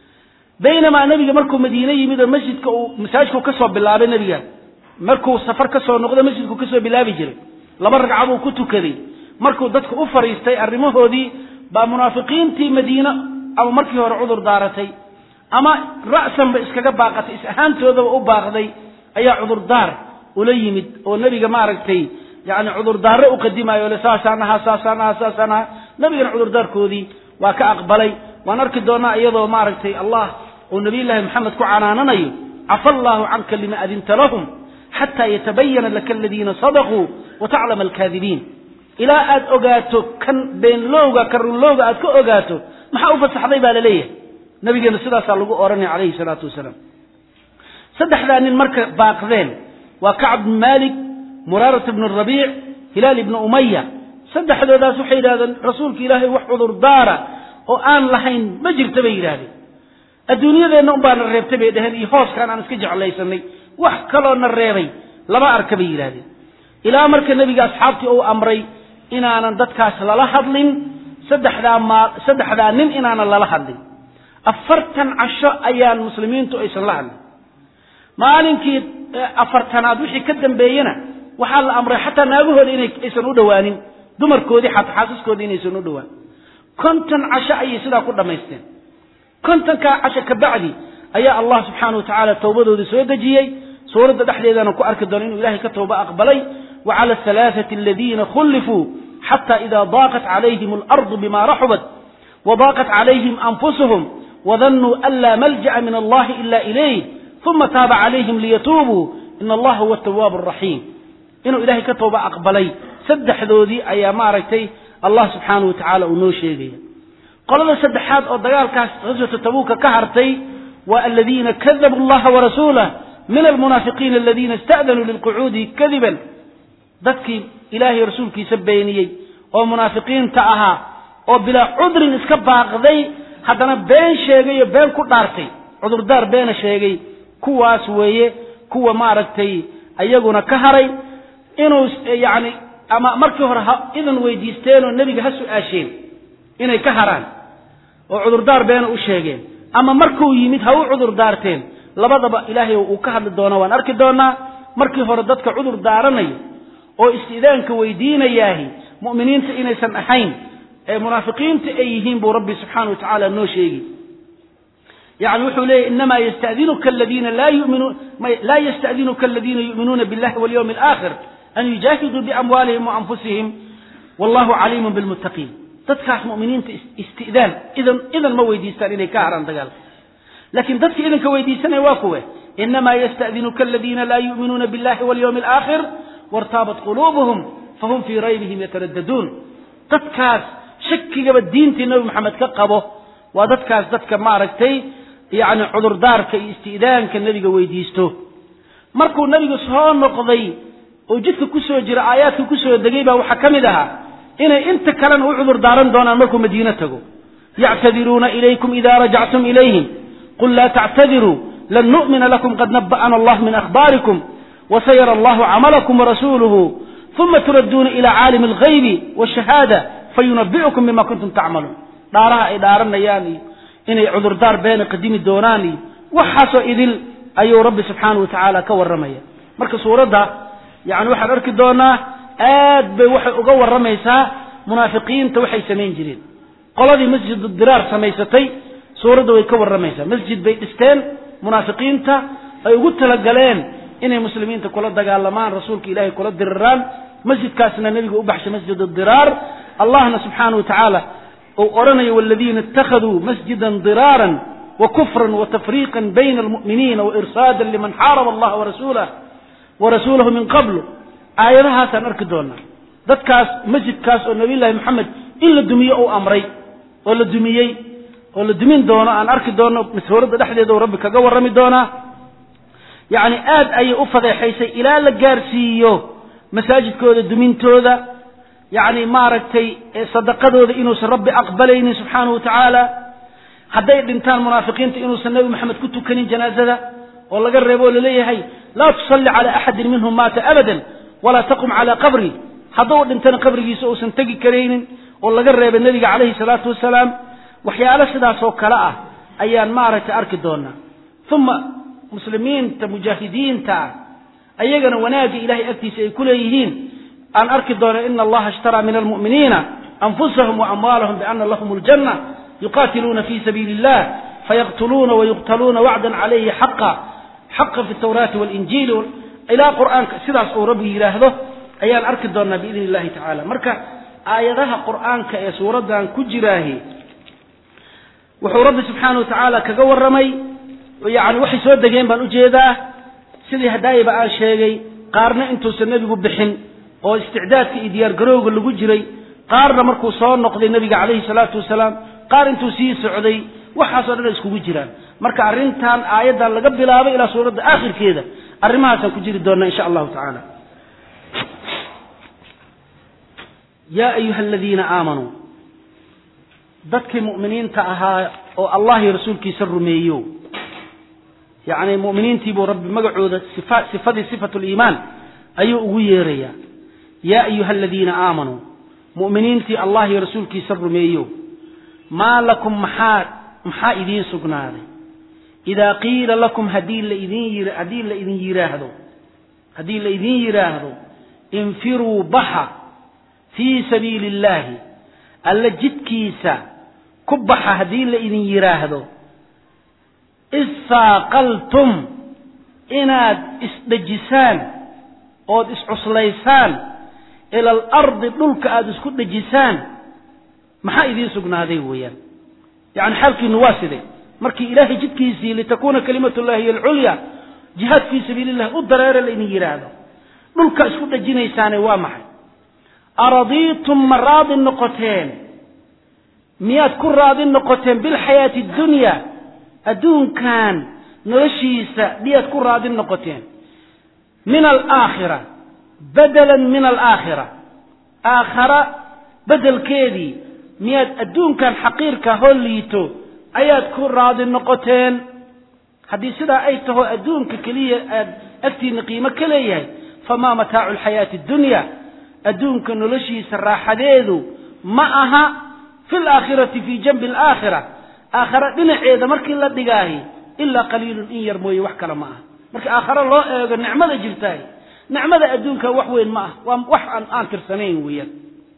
baynamaa nebiga markuu madiine yimid oo masjidka uu masaajidku ka soo bilaabay nebiga markuu safar ka soo noqdo masjidku ka soo bilaabi jiray laba ragcaduu ku tukaday markuu dadka u fariistay arrimahoodii baa munaafiqiintii madiine ama markii hore cudur daaratay ama ra'sanba iskaga baaqatay is ahaantoodaba u baaqday ayaa cudurdaar ula yimid oo nebiga maaragtay yani cudurdaaro u qadimayo le saasaan ahaa saasaan ahaa saasaan ahaa nebigana cudurdaarkoodii waa ka aqbalay waan arki doonaa iyadoo maaragtay allah uu nabiyullaahi maxamed ku canaananayo cafa allaahu canka lima adinta lahum xataa yatabayana laka aladiina sadaquu wa taclama alkaadibiin ilaa aad ogaato kan beenlowga kan runlowga aad ka ogaato maxaa u fasaxday baa laleeyahay nabigeena sidaasaa lagu odhanaya calayhi salaatu wasalaam saddexdaa nin marka baaqdeen waa kacb bin malik muraarat bnu rabiic hilaal ibnu umaya saddexdoodaas waxay yidhahdeen rasuulka ilaahay wax cudurdaara oo aan lahayn ma jirta bay yidhahdeen adduunyadeenna unbaana reebtay bay dheheen iyo hooskaan aan iska jeclaysanay wax kaloona reebay lama arka bay yidhahdeen ilaa marka nebiga asxaabtii uu amray inaanan dadkaas lala hadlin saddexdaa maa saddexdaa nin inaanan lala hadlin afartan casho ayaan muslimiintu aysan la hadlin maalinkii afartanaad wixii ka dambeeyena waxaa la amray xataa naagahooda inay aysan u dhowaanin dumarkoodii xataa xaasaskoodii inaysan u dhowaan konton casho ayay sidaa ku dhammaysteen kontonkaa casho kabacdi ayaa allah subxaana wa tacaala towbadooda soo dejiyey suuradda dhexdeedana ku arki doono inuu ilahay ka tooba aqbalay wa cala alhalaaثati aladiina khulifuu xata ida daaqat calayhim alardu bima raxubat wadaaqat calayhim anfusuhum wadannuu an laa malja'a min allahi ila ilayh uma taaba calayhim liyatuubuu in allaha huwa atawaabu araxiim inuu ilahay ka tooba aqbalay saddexdoodii ayaa maaragtay allah subxaana wa tacaala uu noo sheegaya qolada saddexaad oo dagaalkaas ghaswata tabuuka ka hartay waa aladiina kadabuu allaha warasuulah min almunaafiqiina aladiina ista'danuu lilqucuudi kadiban dadkii ilaahay rasuulkiisa beeniyey oo munaafiqiinta ahaa oo bilaa cudrin iska baaqday haddana been sheegay oo been ku dhaartay cudurdaar beena sheegay kuwaas weeye kuwa maaragtay ayaguna ka haray inuu yacni ama markii hore ha idan weydiisteen oo nebiga ha su-aasheen inay ka haraan oo cudurdaar beena u sheegeen ama markuu yimid ha u cudurdaarteen labadaba ilaahay uu ka hadli doona waan arki doonaa markii hore dadka cudur daaranaya oo istidaanka weydiinayaahi mu'miniinta inaysan ahayn ee munaafiqiinta ay yihiin buu rabbi subxaana wa tacaala noo sheegi yani wuxuu leeyahy inamaa yastadinuka aladiina laa yuminuun laa yastadinuka aladiina yu'minuuna billahi walyawmi alaakhir an yujaahiduu biamwaalihim wa anfusihim wallahu caliimun bilmuttaqiin dadkaas mu'miniinta istidaan idan idan ma weydiistaan inay ka haraan dagaalka laakiin dadka idanka weydiisanaya waa kuwe inamaa yastadinuka aladiina laa yu'minuuna billahi walyawmi alaakhir wartaabat quluubuhum fahum fii raybihim yataraddaduun dadkaas shakigaba diintii nabi maxamed ka qabo waa dadkaas dadka maaragtay yacni cudurdaarka iyo isti'daanka nebiga weydiisto markuu nebigu soo noqday oo jidka ku soo jira aayaadka ku soo degay baa waxaa ka mid ahaa inay inta kalena u cudur daaran doonaan markuu madiine tago yactadiruuna ilaykum ida rajactum ilayhim qul laa tactadiruu lan nu'mina lakum qad naba'ana allah min akhbaarikum wasayara allahu camalakum warasuuluhu uma turadduuna ila caalimi alghaybi waashahaada fayunabi'ukum bima kuntum tacmaluun dhaaraha ay dhaaranayaan iyo inay cudurdaar beena qadimi doonaan iyo waxaasoo idil ayuu rabbi subxaanau wa tacaala ka warramaya marka suuradda yani waxaan arki doonaa aad bay waxay uga warramaysaa munaafiqiinta waxay samayn jireen qoladii masjidu diraar samaysatay suuradda way ka warramaysaa masjid bay dhisteen munaafiqiinta ay ugu talagaleen inay muslimiinta kula dagaalamaan rasuulka ilaahay kula diriraan masjidkaasna nebiga u baxshay masjid diraar allahna subxaana wa tacaala uu odhanayo waladiina ittakhaduu masjidan diraaran wa kufran wa tafriiqan bayna almu'miniina wa irsaadan liman xaaraba allaha warasuulah warasuulahu min qablu aayadahaasaan arki doonaa dadkaas masjidkaas oo nabiyullaahi moxamed in la dumiyo uu amray oo la dumiyey oo la dumin doono aan arki doono suuradda dhexdeeda uu rabbi kaga warrami doonaa yacni aad ayay u fadeexaysay ilaa la gaarsiiyo masaajidkooda dumintooda yacni maaragtay sadaqadooda inuusan rabbi aqbalaynin subxaanahu wa tacaala hadday dhintaan munaafiqiinta inuusan nebi moxamed ku tukanin janaazada oo laga reebo oo laleeyahay laa tusalli cala axadin minhum maata abadan walaa taqum calaa qabri hadduu dhintana qabrigiisa uusan tegi karaynin oo laga reebay nebiga calayhi salaatu wasalaam waxyaalo sidaasoo kale ah ayaan maaragtay arki doonaa uma muslimiinta mujaahidiinta ah ayagana wanaagga ilahay agtiisa ay ku leeyihiin aan arki doona ina allaha ishtaraa min almu'miniina anfusahum waamwaalahum biana lahum aljanna yuqatiluuna fi sabiili illah fayaqtuluuna wayuqtaluuna wacdan calayhi xaqa xaqa fi tawraati walinjiili ilaa qur'aanka sidaas uu rabbi yidhaahdo ayaan arki doonaa biidni illahi tacala marka aayadaha qur'aanka ee suuraddan ku jiraahi wuxuu rabbi subxaana wa tacaala kaga warramay yani waxay soo degeen baan ujeedaa sidii hadaayiba aan sheegay qaarna intuusan nebigu bixin oo isticdaadka iyo diyaargarowga lagu jiray qaarna markuu soo noqday nebiga calayhi salaatu wasalaam qaar intuu sii socday waxaasoo dhan ay iskugu jiraan marka arrintan aayaddan laga bilaabay ilaa suuradda aakhirkeeda arrimahaasaan ku jiri doonaa insha allahu tacaala yaa ayuha aladiina aamanuu dadkii mu'miniinta ahaa oo allah iyo rasuulkiisa rumeeyo yacni mu'miniintii buu rabbi magacooda sifa sifadii sifatu liimaan ayuu ugu yeerayaa yaa ayuha aladiina aamanuu mu'miniintii allah iyo rasuulkiisa rumeeyo maa lakum maxaa maxaa idiin sugnaaday idaa qiila lakum haddii laidin haddii la idin yidhaahdo haddii la idin yidhaahdo infiruu baxa fii sabiili illaahi alla jidkiisa ku baxa haddii la idin yidhaahdo issaaqaltum inaad isdhejisaan ood iscuslaysaan ila alardi dhulka aada isku dhejisaan maxaa idiin sugnaaday weeyaan yacni xaalkiinu waa siday markii ilaahay jidkiisii litakuuna kalimatullahi hiy alculya jihaad fii sabiili illahi u dareere laydin yidhaahdo dhulka isku dhejinaysaane waa maxay aradiitum ma raadi noqoteen miyaad ku raadi noqoteen bilxayaati addunya adduunkan noloshiisa miyaad ku raadi noqoteen min alaakhira bedelan min alaakhira aakhara bedelkeedii miyaad adduunkan xaqiirka hoo liito ayaad ku raadi noqoteen haddii sidaa ay taho adduunka keliya aad agtiina qiimo ka leeyahay famaa mataacu alxayaati addunya adduunka noloshiisa raaxadeedu ma aha fi laakhirati fii janbi alaakhira aakhare dhinaceeda markii la dhigaahi ilaa qaliilun in yar mooye wax kale ma aha marka aakhare loo eego nicmada jirtaay nicmada adduunka wax weyn ma ah waa wax aan aan tirsanayn weeyaan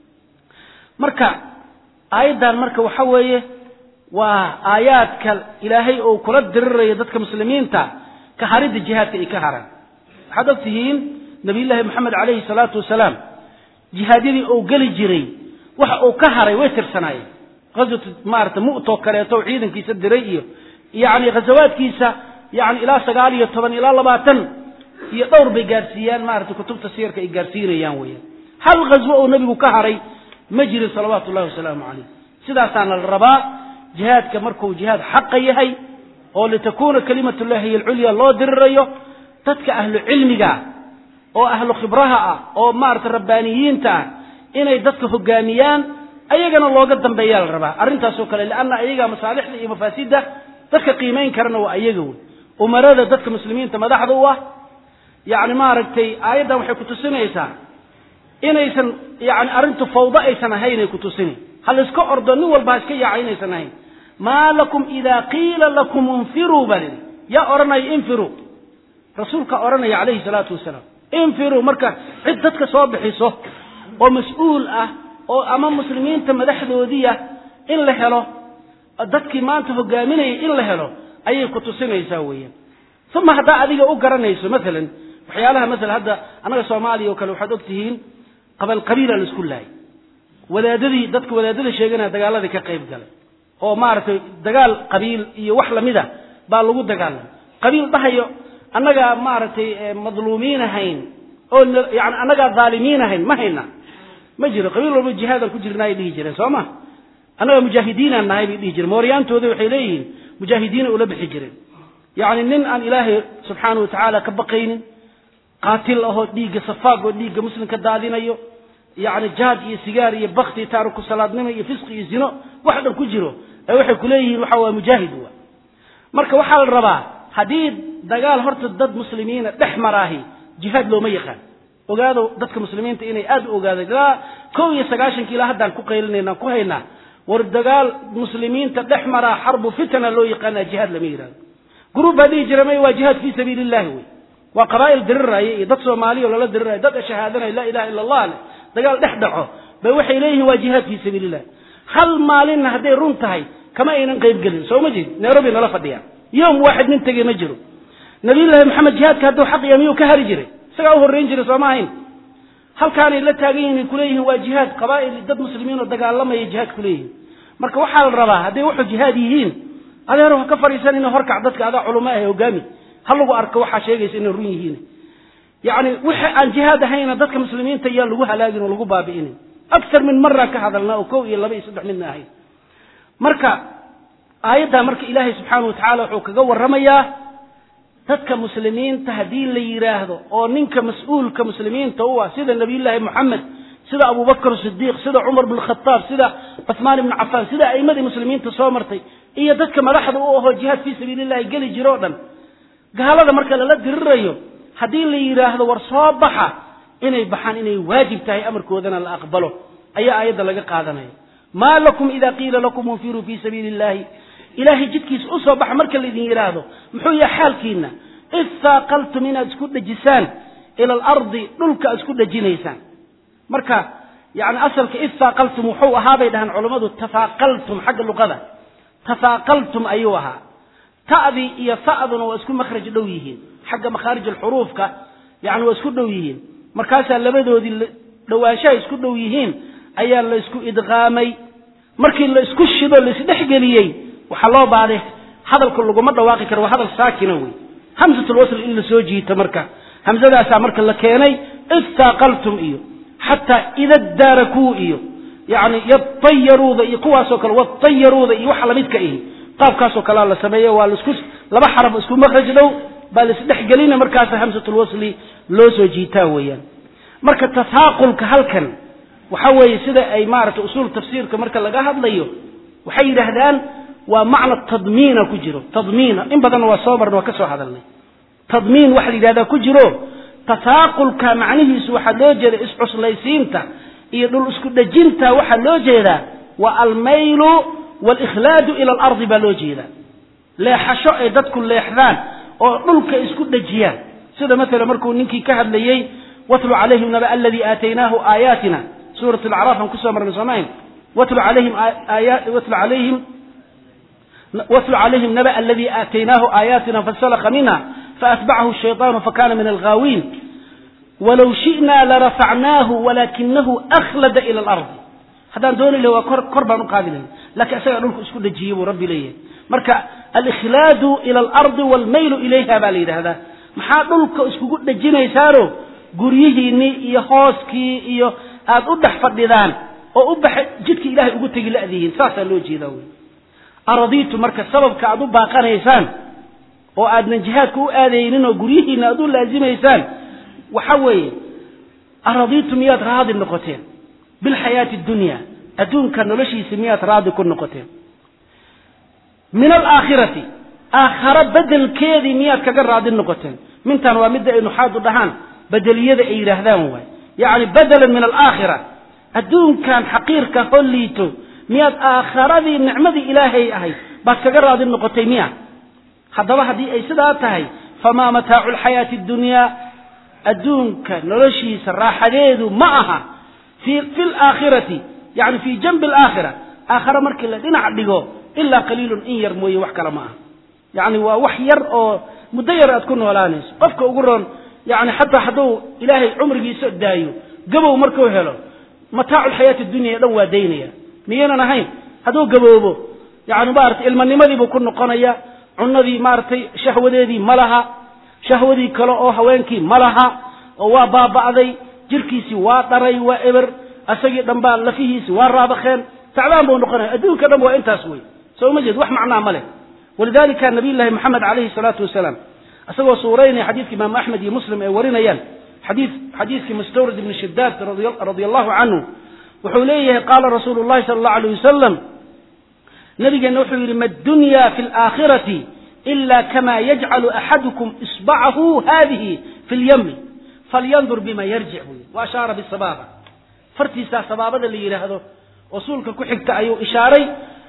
marka aayaddan marka waxa weeye waa aayaadka ilaahay oo kula dirirayo dadka muslimiinta ka haridda jihaadka ay ka haraan waxaad og tihiin nabiyullaahi moxamed calayhi salaatu wasalaam jihaadyadii uu geli jiray waxa uu ka haray way tirsanaayeen ghaswatu maarata mu'too kaleeto oo ciidankiisa diray iyo yacni ghasawaadkiisa yani ilaa sagaal iyo toban ilaa labaatan iyo dhowr bay gaarsiiyaan maarata kutubta siyarka ay gaarsiinayaan weeyaan hal ghaswo oo nebigu ka haray ma jirin salawaatu ullahi wasalaamu calayh sidaasaana la rabaa jihaadka markuu jihaad xaqa yahay oo litakuuna kalimatullahi hiy alculya loo dirirayo dadka ahlu cilmiga oo ahlu khibraha ah oo maarata rabbaaniyiinta ah inay dadka hogaamiyaan ayagana looga dambeeyaa la rabaa arrintaasoo kale lianna ayaga masaalixda iyo mafaasidda dadka qiimayn karana waa ayaga wey umarada dadka muslimiinta madaxda u ah yacni maaragtay aayaddan waxay kutusinaysaa inaysan yani arrintu fawdo aysan ahayn ay kutusini ha layska ordo nin walba ha iska yaaca inaysan ahayn maa lakum idaa qiila lakum infiruu baa lidhi yaa odhanaya infiruu rasuulka odhanaya calayhi salaatu wasalaam infiruu marka cid dadka soo bixiso oo mas-uul ah oo ama muslimiinta madaxdoodiia in la helo dadkii maanta hogaaminayay in la helo ayay ku tusinaysaa weeyaan uma haddaa adiga u garanayso maalan waxyaalaha maala hadda annaga soomaaliya oo kale waxaad og tihiin qabal qabiila la isku laayay wadaadadii dadka wadaadada sheeganaya dagaaladii ka qayb galay oo maaragtay dagaal qabiil iyo wax lamida baa lagu dagaalamay qabiil dhahayo annagaa maaragtay madluumiin ahayn oo yani annagaa dhaalimiin ahayn ma hayna ma jiro qabiil walba jihaadaan ku jirnaay dhihi jireen soo ma annaga mujaahidiinaan nahay bay dhihi jireen mooryaantooda waxay leeyihiin mujaahidiina ula bixi jireen yacni nin aan ilaahay subxaana wa tacaala ka baqaynin qaatil ahoo dhiigga safaag oo dhiigga muslimka daadinayo yacni jaad iyo sigaar iyo bakti taariku salaadnimo iyo fisqi iyo zino wax dhan ku jiro ee waxay ku leeyihiin waxa waa mujaahid wa marka waxaa la rabaa haddii dagaal horta dad muslimiina dhex maraahi jihaad looma yaqaan ogaado dadka muslimiinta inay aada u ogaadeen ilaa kow iyo sagaashankii ilaa haddaan ku qaylinayna ku haynaa war dagaal muslimiinta dhex maraa xarbu fitana loo yaqaana jihaad lama yidhahdo gruub baa dhihi jira may waa jihaad fii sabiili illahi wey waa qabaa'il diriraya iyo dad soomaaliya oo lala diriraya dad shahaadanaya laa ilaha illa allah leh dagaal dhex dhaco bay waxay leeyihiin waa jihaad fii sabiili illah hal maalinna hadday run tahay kama aynan qayb gelin soo ma jeed nairobi nala fadhiyaan yoom waaxid nin tegey ma jiro nabiyullaahi maxamed jihaadka hadduu xaq iyo miyuu ka hari jiray isagaa u horrayn jiray sooma ahayn halkaanay la taagan yihin ay kuleeyihiin waa jihaad qabaa'il dad muslimiin oo dagaalamaya jihaad kuleeyihin marka waxaa la rabaa hadday wuxuu jihaad yihiin adeer ha ka fadhiisan ina horkac dadka adaa culamo ah hogaami ha lagu arko waxaa sheegaysa inay run yihiin yacni wixii aan jihaad ahayna dadka muslimiinta yaa lagu halaagin oo lagu baabi'inin aktar min maraan ka hadalnaa oo kow iyo laba iyo saddex midna ahayn marka aayaddaa marka ilaahay subxaana wa tacaala wuxuu kaga warramayaa dadka muslimiinta haddii la yidhaahdo oo ninka mas-uulka muslimiinta u ah sida nabiyullaahi moxamed sida abubakr sidiiq sida cumar bn khataab sida cuhmaan ibnu cafaan sida a'immadii muslimiinta soo martay iyo dadka madaxda u ahoo jihaad fii sabiili llahi geli jiro o dhan gaalada marka lala dirirayo haddii la yidhaahdo war soo baxa inay baxaan inay waajib tahay amarkoodana la aqbalo ayaa aayadda laga qaadanaya maa lakum ida qiila lakum unfiruu fii sabiili illahi ilaahay jidkiisa u soo baxa marka laydin yidhaahdo muxuu yahay xaalkiina id saaqaltum inaad isku dhejisaan ila alardi dhulka aad isku dhejinaysaan marka yani asalka id saaqaltum wuxuu ahaa bay dhahaan culammadu tafaaqaltum xagga luqada tafaaqaltum ayuu ahaa ta'dii iyo sa'duna waa isku makhraj dhow yihiin xagga makhaarij alxuruufka yani waa isku dhow yihiin markaasaa labadoodii dhowaanshaha isku dhow yihiin ayaa la isku idqaamay markii la isku shido laisdhexgeliyey waxaa loo baaday hadalka laguma dhawaaqi karo waa hadal saakina wey hamsatulwasl in la soo jiito marka hamsadaasaa marka la keenay id saaqaltum iyo xataa ida daarakuu iyo yani yatayaruuda iyo kuwaasoo kale watayaruuda iyo waxa lamidka ihi qaabkaasoo kalea la sameeyo waa lasku laba xaraf isku makraj dhow baa laisdhexgelina markaasa hamsatulwasli loo soo jiitaa weeyaan marka tafaaqulka halkan waxa weeye sida ay maaragtay usuul tafsiirka marka laga hadlayo waxay yidhaahdaan waa macna tadmiina ku jiro tadmiina in badanna waa soo marna waa ka soo hadalnay tadmiin waxa la yidhahdaa ku jiro tafaaqulka macnihiisu waxaa loo jeeda iscuslaysiinta iyo dhul isku dhejinta waxaa loo jeedaa waa almaylu walikhlaadu ila alardi baa loo jeedaa leexasho ay dadku leexdaan oo dhulka isku dhejiyaan sida maalan markuu ninkii ka hadlayey watlu calayhim naba aladii aataynaahu aayaatina suurat alacraaf aan kusoo marnay soomayn watlu calayhim watlu calayhim watlu calayhim naba aladii aataynaahu aayaatina fasalaka minha faatbacahu الshayطaanu fakana min alghaawiin walow shi'na larafacnaahu walakinahu akhlada ila alardi haddaan dooni lahay waa kor kor baan u qaadi lahay lakiin isagaa dhulku isku dhejiyey buu rabbi leeyahay marka alikhlaadu ila alardi walmaylu ilayha baa la yidhaahdaa maxaa dhulka iskugu dhejinaysaano guryihiinnii iyo hooskii iyo aad u dhex fadhidaan oo u baxa jidka ilaahay ugu tegi la'dihiin saasaa loo jeedaa wey aradiitu marka sababka aad u baaqanaysaan oo aadnan jihaadka u aadaynin oo guryihiinna aad u laazimaysaan waxa weeye aradiitu miyaad raadi noqoteen bilxayaati addunya adduunka noloshiisa miyaad raadi ku noqoteen min alaakhirati aakharo bedelkeedii miyaad kaga raadi noqoteen mintan waa midda ay nuxaadu dhahaan bedeliyada ay yidhaahdaan waay yacni bedelan min alaakhira adduunkan xaqiirka hoo liito miyaad aakharadii nicmadii ilaahay ahayd baad kaga raadi noqotay miya haddaba haddii ay sidaa tahay famaa mataacu lxayaati addunyaa adduunka noloshiisa raaxadeedu ma aha fi fi laakhirati yani fii janbi alaakhira aakhare markii la dhinac dhigo ilaa qaliilun in yar mooye wax kale ma aha yacni waa wax yar oo muddo yar aad ku noolaanayso qofka ugu roon yani xataa hadduu ilaahay cumrigiisa daayo gabow markuu helo mataacu lxayaati dunya dhan waa daynaya miyaynan ahayn hadduu gaboobo yani maarata ilmanimadiibuu ku noqonaya cunadii maaragtay shahwadeedii ma laha shahwadii kale oo haweenkii ma laha oo waa baaba'day jirkiisii waa dharay waa eber asagii dhan baa lafihiisi waa raabakeen tacbaan buu noqonaya adduunka dhan waa intaas wey soo ma jeed wax macnaa ma leh walidalika nabiy llahi moxamed calayhi salaatu wasalaam isagoo suuraynaya xadiidka imaamu axmed iyo muslim ay warinayaan xadii xadiidkii mustawrid ibni shidaad radia allahu canhu wuxuu leeyahay qaala rasuulu llahi sala allahu alayh wasalam nabigeenna wuxuu yidhi ma dunya fi laakhirati ila kama yajcalu axadukum isbacahu hadihi fi lyami falyandur bima yarjic buu yidhi wa ashaara bisabaaba fartiisaa sabaabada la yidhaahdo oo suulka ku xigta ayuu ishaaray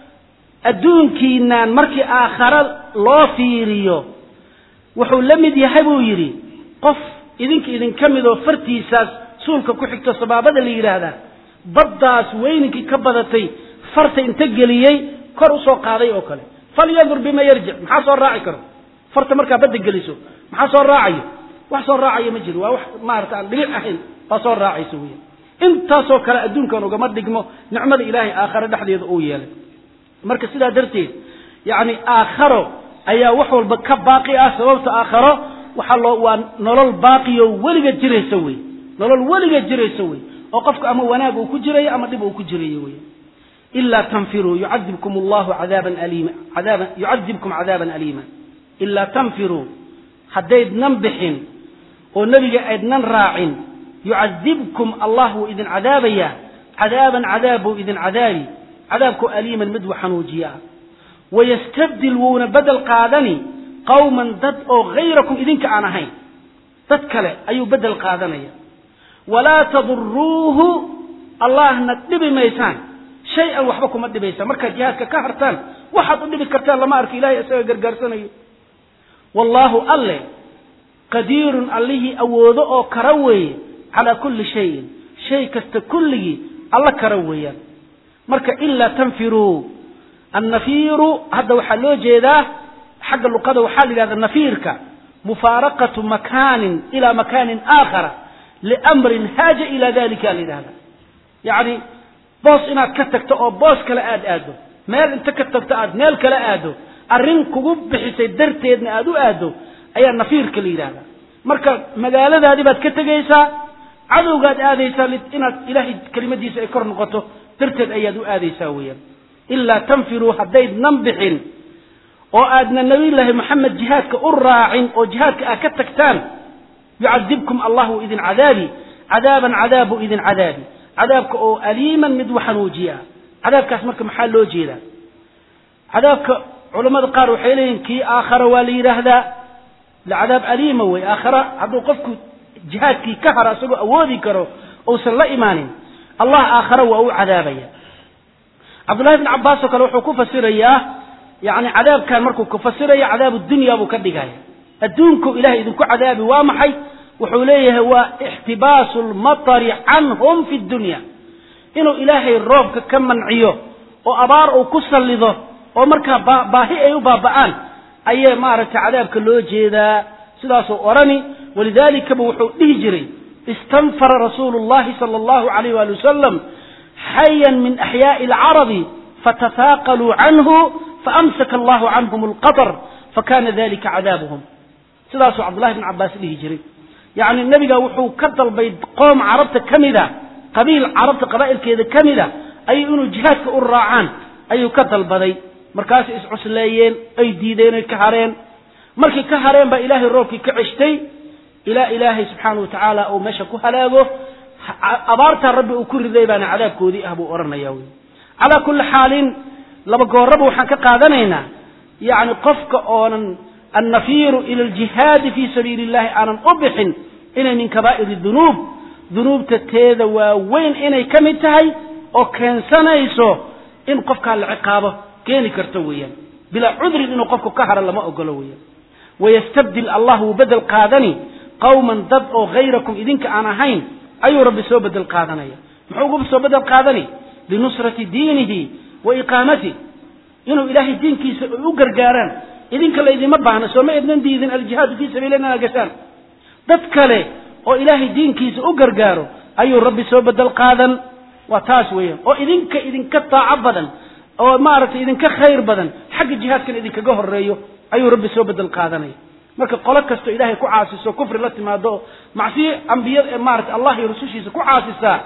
adduunkiinaan markii aakhare loo fiiriyo wuxuu la mid yahay buu yidhi qof idinka idinka mid oo fartiisaas suulka ku xigto sabaabada la yidhaahdaa baddaas weyninkii ka badatay farta inta geliyey kor usoo qaaday oo kale falyandur bima yarjic maxaa soo raaci karo farta markaa badda geliso maxaa soo raacayo wax soo raacayo ma jiro waa wax maarata aan dhibic ahayn baa soo raacaysa weya intaasoo kale adduunkan ugama dhigmo nicmada ilaahay aakhare dhexdeeda uu yeelay marka sidaa darteed yacni aakharo ayaa wax walba ka baaqi ah sababta aakharo waxaa loo waa nolol baaqiyo weliga jiraysa wey nolol weliga jiraysa wey oo qofka ama wanaag uu ku jirayo ama dhib uu ku jirayo wey ilaa tanfiruu yucadibkum allahu cadaaban aliima cadaaban yucadibkum cadaaban aliima ilaa tanfiruu haddaydnan bixin oo nebiga aydnan raacin yucadibkum allah wuu idin cadaabayaa cadaaban cadaab buu idin cadaabi cadaabkoo aliiman mid wa xanuujiya ah wayastabdil wuuna bedel qaadani qawman dad oo hayrakum idinka aan ahayn dad kale ayuu bedel qaadanaya walaa taduruuhu allahna dhibi maysaan shay-an waxba kuma dhibaysaan markaad jihaadka ka hartaan waxaad u dhibi kartaan lama arko ilahay isaga gargaarsanayo wallaahu alle qadiirun allihii awoodo oo kara weeye calaa kulli shayin shay kasta kulligii alla kara weeyaan marka ilaa tanfiruu annafiiru hadda waxaa loo jeedaa xagga luqada waxaa la yidhahda nafiirka mufaaraqatu makaanin ila makaanin aakhara liamrin haaja ila dalika la yidhahda yacni boos inaad ka tagto oo boos kale aad aado meel inta ka tagto aad meel kale aado arrin kugu bixisay darteedna aad u aado ayaa nafiirka la yidhahda marka magaaladaadii baad ka tegaysaa cadowgaad aadaysaa inaad ilaahay kelimadiisa ay kor noqoto darteed ayaad u aadaysaa weeyaan ilaa tanfiruu haddaydnan bixin oo aadna nabiyullaahi moxamed jihaadka u raacin oo jihaadka aad ka tagtaan yucadibkum allah wuu idin cadaabi cadaaban cadaab buu idin cadaabi cadaabka oo aliiman mid waxanuujiya cadaabkaas marka maxaa loo jeedaa cadaabka culammada qaar waxay leeyihin kii aakhara waa la yidhaahdaa cadaab aliima wey aakhara hadduu qofku jihaadkii ka haro isagoo awoodi karo uusan la imaanin allah aakhara waa u cadaabaya cabdullahi bn cabbaas oo kale wuxuu ku fasirayaa yani cadaabkan markuu ku fasiraya cadaabu dunya buu ka dhigaya adduunku ilahay idinku cadaabi waa maxay wuxuu leeyahay waa ixtibaasu lmatari canhum fi dunya inuu ilaahay roobka ka manciyo oo abaar uu ku sallido oo markaa baahi ay u baaba'aan ayay maaragtay cadaabka loo jeedaa sidaasuu odhani walidaalikaba wuxuu dhihi jiray istanfara rasuulu llahi sala allahu alayh waali wasalam xayan min axyaa'i alcarabi fatafaaqaluu canhu faamsaka allahu canhum alqatar fakana dalika cadaabuhum sidaasuu cabdullahi bn cabbaas dhihi jiray yacni nebiga wuxuu ka dalbay qoom carabta ka mida qabiil carabta qabaa'ilkeeda ka mida ayuu inuu jihaadka u raacaan ayuu ka dalbaday markaasay iscusleeyeen ay diideen ay ka hareen markay ka hareen baa ilaahay roobkii ka ceshtay ilaa ilaahay subxaana wa tacaala uu meesha ku halaago abaartaa rabbi uu ku riday baana cadaabkoodii ah buu odhanaya wy calaa kulli xaalin laba gooraba waxaan ka qaadanaynaa yacni qofka oonan annafiiru ila aljihaadi fii sabiili illahi aanan u bixin inay min kabaa'iri dunuub dunuubta teeda waaweyn inay ka mid tahay oo keensanayso in qofkaa la ciqaabo keeni karto weeyaan bilaa cudrin inuu qofku ka haro lama ogolo weeyaan wayastabdil allah wuu bedel qaadani qawman dad oo hayrakum idinka aan ahayn ayuu rabbi soo bedel qaadanaya muxuu ugu soo bedel qaadani linusrati diinihi wa iqaamatih inuu ilaahay diinkiisa ay u gargaaraan idinka laydima baahna sooma ednan diidin aljihaadu fii sabiili inaad gashaan dad kale oo ilaahay diinkiisa u gargaaro ayuu rabbi soo bedel qaadan waa taas weeyaan oo idinka idinka taaco badan oo maaragtay idinka khayr badan xagga jihaadkan idinkaga horeeyo ayuu rabbi soo bedel qaadanaya marka qolo kasto ilaahay ku caasiso kufri la timaado macsiyo ambiyada maarata allah iyo rusushiisa ku caasisaa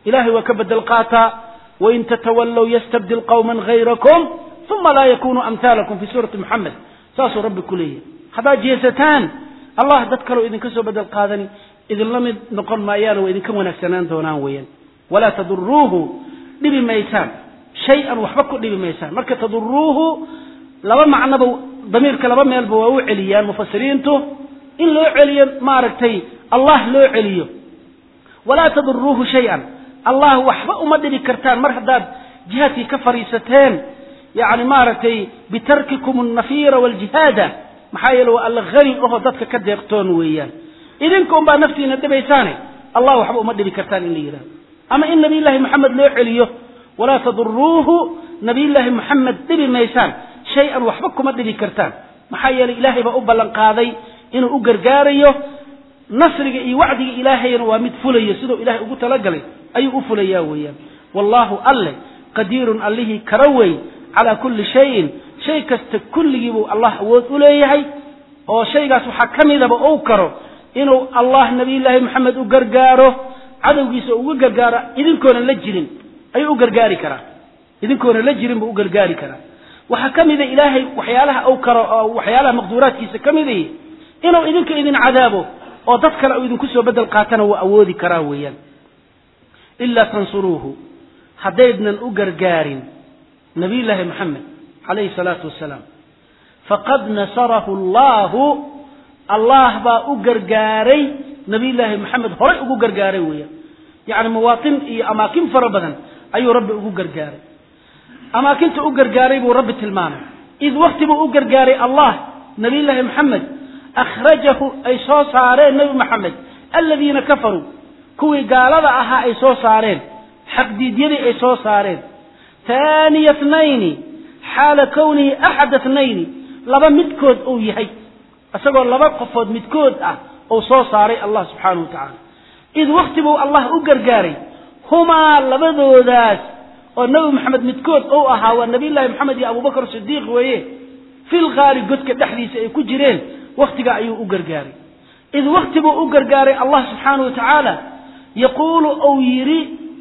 ilahay waa ka bedel qaataa wain tatawallow yastabdil qawman hayrakum uma laa yakunuu amhaalakum fi suurati moxamed saasuu rabbi ku leeyahay haddaad jeesataan allah dad kaleo idinka soo bedel qaadani idinla mid noqon maayaano waa idinka wanaagsanaan doonaan weeyaan walaa taduruuhu dhibi maysaan shay-an waxba ku dhibi maysaan marka taduruuhu laba macnoba damiirka laba meelba waa u celiyaan mufasiriintu in loo celiyo maaragtay allah loo celiyo walaa taduruuhu shay-an allah waxba uma dhibi kartaan mar haddaad jihaadkii ka fadhiisateen yacni maaragtay bitarkikum alnafiira waaljihaada maxaa yeele waa alla hani oho dadka ka deeqtoon weeyaan idinka un baa naftiina dhibaysaane allah waxba uma dhibi kartaan in la yidhahdo ama in nabiyullaahi moxamed loo celiyo walaa taduruuhu nabiyullaahi moxamed dhibi maysaan shay-an waxba kuma dhibi kartaan maxaa yeeley ilaahay baa u ballan qaaday inuu u gargaarayo nasriga iyo wacdiga ilaahayna waa mid fulayo siduu ilahay ugu talagalay ayuu u fulayaa weeyaan wallaahu alle qadiirun allihii kara wey calaa kulli shayin shay kasta kulligii buu allah awood u leeyahay oo shaygaas waxaa ka midaba ou karo inuu allah nabiyullaahi moxamed u gargaaro cadowgiisa uga gargaaro idinkoonan la jirin ayuu u gargaari karaa idinkoonan la jirin buu u gargaari karaa waxaa ka mida ilaahay waxyaalaha ou karo oo waxyaalaha maqduuraadkiisa ka miday inuu idinka idin cadaabo oo dad kale uu idinku soo bedel qaatana waa awoodi karaa weeyaan ilaa tansuruuhu haddaydnan u gargaarin nabiyullaahi moxamed calayhi salaatu wasalaam faqad nasarahu allahu allah baa u gargaaray nabiyullaahi moxamed horay ugu gargaaray weeyaan yacni mawaatin iyo amaakin fara badan ayuu rabbi ugu gargaaray amaakinta u gargaaray buu rabbi tilmaamay id wakti buu u gargaaray allah nabiyullaahi moxamed akhrajahu ay soo saareen nebi moxamed aladiina kafaruu kuwii gaalada ahaa ay soo saareen xaqdiidyadii ay soo saareen taaniya tnayni xaala kownihi axada tnayni laba midkood uu yahay isagoo laba qofood midkood ah uu soo saaray allah subxaanahu wa tacaala id wakti buu allah u gargaaray humaa labadoodaas oo nebi moxamed midkood ou ahaa waa nabiyullaahi moxamed iyo abubakar sidiiq weeye fil qaari godka dhexdiisa ay ku jireen wakhtigaa ayuu u gargaaray id wakti buu u gargaaray allah subxaanahu wa tacaala yaquulu ou yidhi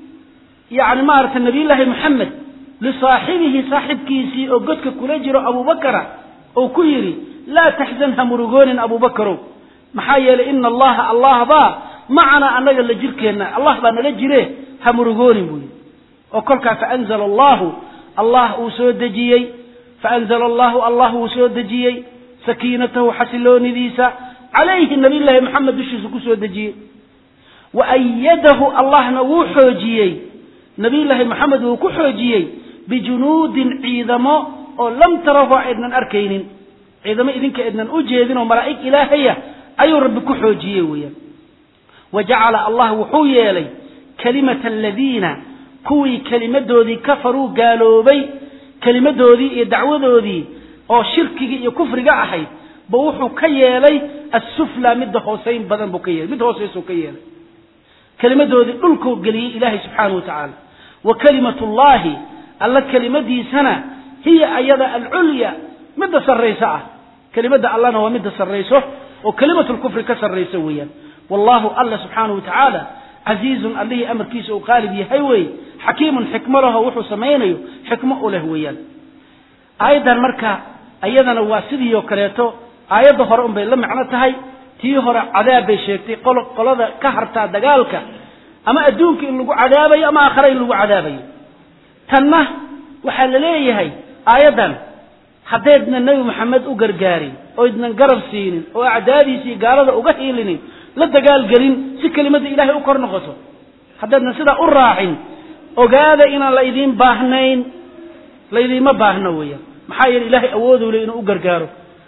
yacni maaragtay nabiyullaahi moxamed lisaaxibihi saaxibkiisii oo godka kula jiro abubakara ou ku yidhi laa taxzan ha murugoonin abubakarow maxaa yeelay ina allaha allah baa macanaa annaga la jirkeenna allah baa nala jire ha murugoonin buu yidhi oo kolkaa faanzala allahu allah uu soo dejiyey faanzala allahu allah uu soo dejiyey sakiinatahu xasiloonidiisa calayhi nabiyullaahi moxamed dushiisa ku soo dejiyey wa ayadahu allahna wuu xoojiyey nabiyullaahi moxamed wuu ku xoojiyey bijunuudin ciidamo oo lam tarahu aydnan arkaynin ciidamo idinka aydnan u jeedin oo malaa'ig ilaahaya ayuu rabbi ku xoojiyey weeyaan wa jacala allah wuxuu yeelay kalimata aladiina kuwii kelimadoodii kafaruu gaaloobay kelimadoodii iyo dacwadoodii oo shirkigii iyo kufriga ahayd ba wuxuu ka yeelay assufla midda hoosayn badan buu ka yeelay mid hoosaysuu ka yeelay kelimadoodii dhulkuu geliyey ilaahay subxaanahu wa tacaala wa kalimatu llahi alla kelimadiisana hiya ayada alculya midda sarrayso ah kelimadda allana waa midda sarrayso oo kelimatu lkufri ka sarrayso weeyaan wallahu alla subxaanahu wa tacaala casiizun allihii amarkiisa uu qaalib yahay wey xakiimun xikmo laho wuxuu samaynayo xikmo u leh weeyaan aayaddan marka ayadana waa sidii oo kaleeto aayadda hore unbay la macno tahay tii hore cadaab bay sheegtay qolada ka hartaa dagaalka ama adduunka in lagu cadaabayo ama aakhare in lagu cadaabayo tanna waxaa la leeyahay aayaddan haddaydna nebi maxamed u gargaarin oo idnan garab siinin oo acdaadiisii gaalada uga hiilinin la dagaalgelin si kelimadda ilaahay u kor noqoto haddaydna sidaa u raacin ogaada inaan la idiin baahnayn laydiinma baahno weeyaan maxaa yeele ilaahay awooduu le inuu u gargaaro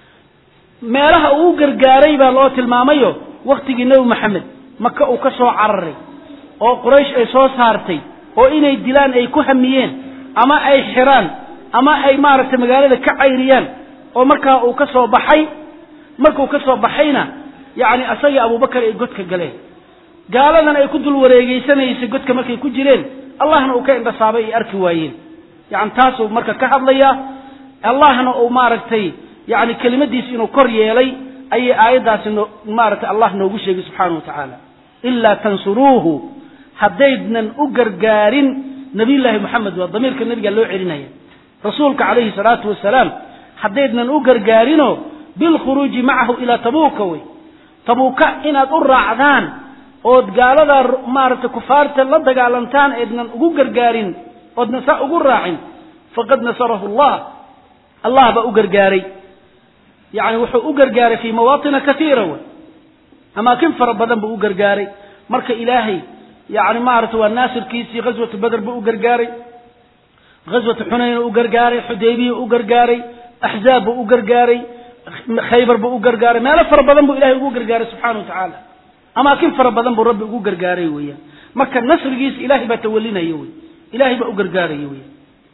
meelaha uu u gargaaray baa loo tilmaamayo wakhtigii nebi maxamed maka uu ka soo cararay oo quraysh ay soo saartay oo inay dilaan ay ku hamiyeen ama ay xiraan ama ay maaragtay magaalada ka cayriyaan oo markaa uu ka soo baxay markuu ka soo baxayna yacni asagii abubakar ay godka galeen gaaladan ay ku dul wareegeysanaysay godka markay ku jireen allahna uu ka indhasaabay ay arki waayeen yani taasuu marka ka hadlayaa allahna uu maaragtay yani kelimadiisi inuu kor yeelay ayay aayaddaasi no maaragtay allah noogu sheegay subxaana wa tacaala ilaa tansuruuhu haddaydnan u gargaarin nabiyullaahi moxamed waa damiirka nabiga loo celinaya rasuulka calayhi salaatu wasalaam haddaydnan u gargaarinoo bilkhuruuji macahu ilaa tabuuka wey tabuuka inaad u raacdaan ood gaalada maaragtay kufaarta la dagaalantaan eednan ugu gargaarin oodnan saa ugu raacin faqad nasarahu allah allah baa u gargaaray yani wuxuu u gargaaray fii mawaatina kaiira wey amaakin fara badan buu u gargaaray marka ilaahay yani maarata waa naasirkiisii ghaswatu beder buu u gargaaray ghaswatu xunayn u gargaaray xudaybiya u gargaaray axzaab buu u gargaaray khaybar buu u gargaaray meelo fara badan buu ilahay ugu gargaaray subxana wa tacaala amaakin fara badan buu rabbi ugu gargaaray weeyaan marka nasrigiisa ilahay baa tawalinaya wey ilahay baa u gargaaraya weyan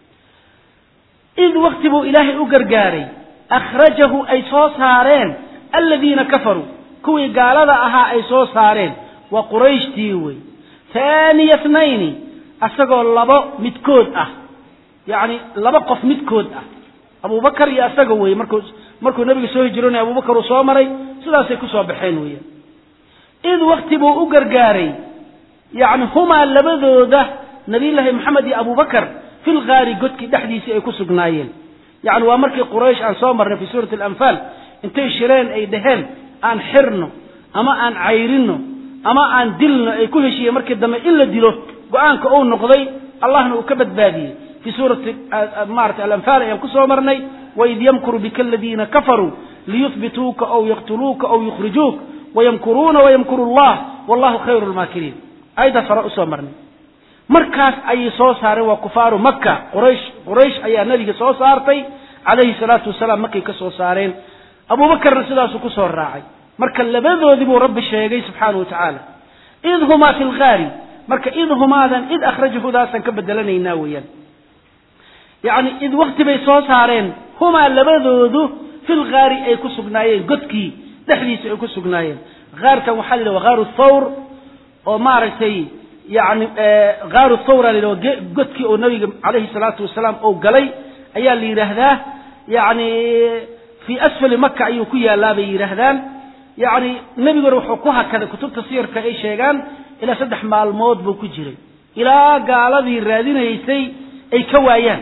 id wakti buu ilaahay u gargaaray akhrajahu ay soo saareen aladiina kafaruu kuwii gaalada ahaa ay soo saareen waa qurayshtii wey haaniya tnayni asagoo labo midkood ah yacni laba qof midkood ah abubakar iyo asaga weye markuu markuu nabiga soo hijroonaya abubakar uu soo maray sidaasay kusoo baxeen weeyaan id wakti buu u gargaaray yacni humaa labadooda nabiyullaahi maxamed iyo abubakar fi lgaari godkii dhexdiisii ay ku sugnaayeen yacni waa markii quraysh aan soo marnay fi suurati alanfaal intay shireen ay dhaheen aan xirno ama aan cayrino ama aan dilno ay ku heshiiyeen markii dambe in la dilo go-aanka uu noqday allahna uu ka badbaadiyey fi suurati maarata alanfaal ayaan kusoo marnay waid yamkuru bika aladiina kafaruu liyuhbituuka aw yaqtuluuka aw yukhrijuuk wayamkuruuna wayamkuru allah wallahu khayru lmaakiriin ayadaas hore usoo marnay markaas ayay soo saareen waa kufaaru maka quraysh quraysh ayaa nabiga soo saartay calayhi salaatu wasalaam markay ka soo saareen abuubakarna sidaasuu kusoo raacay marka labadoodii buu rabbi sheegay subxaana wa tacaala id humaa fi lgaari marka id humaadan id akhrajahudaasaan ka bedelanaynaa weeyaan yacni id wakti bay soo saareen humaa labadoodu fi lgaari ay ku sugnaayeen godkii dhexdiisa ay ku sugnaayeen gaarkan waxaa la yidhaha gaaru thawr oo maaragtay yani gaaru thawra la yidhaha godkii oo nabiga calayhi salaatu wasalaam oo galay ayaa la yidhaahdaa yani fii asfali maka ayuu ku yaallaa bay yidhaahdaan yacni nebiguna wuxuu ku hakaday kutubta siyarka ay sheegaan ilaa saddex maalmood buu ku jiray ilaa gaaladii raadinaysay ay ka waayaan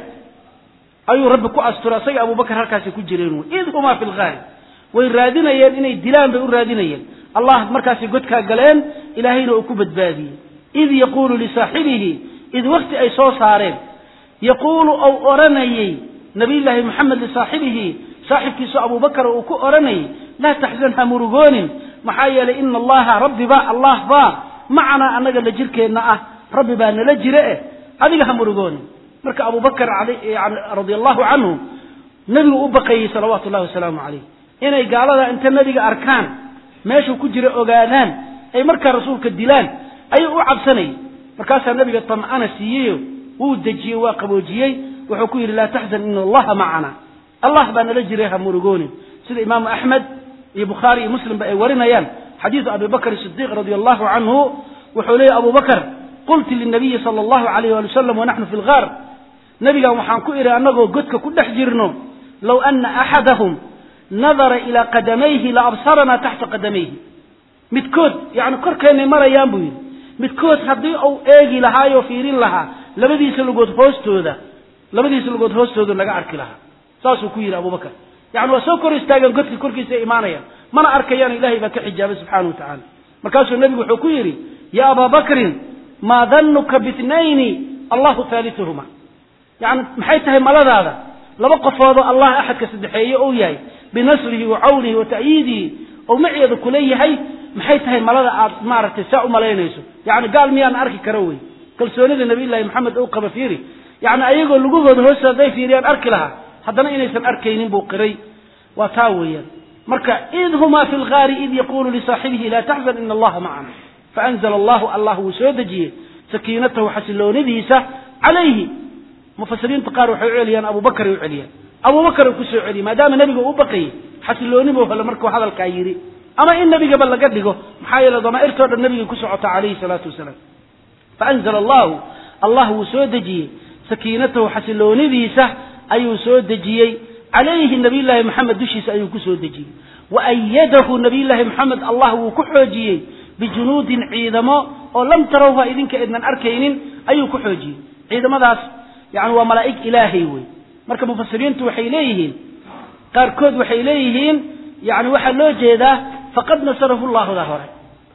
ayuu rabbi ku asturay asaga abubakar halkaasay ku jireen wy id humaa fi lgaari way raadinayeen inay dilaan bay u raadinayeen allah markaasay godkaa galeen ilaahayna uu ku badbaadiyey id yaquulu lisaaxibihi id wakti ay soo saareen yaquulu ou odhanayey nabiyullaahi moxamed lisaaxibihi saaxibkiisu abubakar uu ku odhanayay laa taxzan ha murugoonin maxaa yeelay ina allaha rabbiba allah baa macanaa annaga la jirkeenna ah rabbi baa nala jire eh adiga ha murugoonin marka abubakar yani radia allahu canhu nebigu u baqayey salawaatu llahi wasalaamu calayh inay gaalada inta nebiga arkaan meeshuu ku jira ogaadaan ay markaa rasuulka dilaan ayuu u cabsanayay markaasaa nebiga tam'ana siiyeyo wuu dejiyey waa qaboojiyey wuxuu ku yidhi laa taxzan ina allaha macana allah baa nala jiray ha murugoonin sida imaamu axmed iyo bukhaari iyo muslimba ay warinayaan xadiidu abi bakr sidiiq radi allahu canhu wuxuu leeyahy abu bakr qultu linabiyi sala allahu alayh wali wasalam wanaxnu fi lgaar nebigan waxaan ku idhi annagoo godka ku dhex jirno low ana axadahum nadara ilaa qadamayhi la absaranaa taxta qadamayhi midkood yani korkeennay marayaan buu yidhi midkood haddii uu eegi lahaayoo fiirin lahaa labadiisa lugood hoostooda labadiisa lugood hoostooda naga arki lahaa saasuu ku yidhi abubakar yani waa soo kor istaageen godka korkiisa ay imaanayaan mana arkayaan ilahay baa ka xijaabay subxaana wa tacaala markaasuu nebigu wuxuu ku yidhi ya abaa bakrin maa danuka bitnayni allahu haalituhuma yani maxay tahay maladaada laba qofoodoo allah axadka saddexeeye ou yahay binasrihi wa cawnihi wa ta'yiidihi oo maceeda kula yahay maxay tahay malada aad maaragtay saa u malaynayso yani gaal miyaan arki karo wey kalsoonida nabiyullaahi maxamed ou qaba fiiri yani ayagoo lugahooda hoosta hadday fiiriyaan arki lahaa haddana inaysan arkaynin buu qiray waa taa weeyaan marka id humaa fi lgaari id yaquulu lisaaxibihi laa taxzan ina allaha macana faanzla allahu allah wuu soo dejiyey sakiinatahu xasiloonidiisa calayhi mufasiriinta qaar waxay u celiyaan abubakar ay u celiyaan abubakar uu kusoo celiyey maadaama nebiga uu baqayey xasilooni buu hele markuu hadalkaa yidhi ama in nebigaba laga dhigo maxaa yeele damaa'irtoo dhan nebigay ku socota calayhi salaatu wasalaam faanzla allahu allah wuu soo dejiyey sakiinatahu xasiloonidiisa ayuu soo dejiyey calayhi nabiyullaahi maxamed dushiisa ayuu ku soo dejiyey wa ayadahu nabiyullaahi maxamed allah wuu ku xoojiyey bijunuudin ciidamo oo lam tarawha idinka idnan arkaynin ayuu ku xoojiyey ciidamadaas yani waa malaa'ig ilaahay wey marka mufasiriintu waxay leeyihiin qaarkood waxay leeyihiin yani waxaa loo jeedaa faqad nasarahu llaahuda hore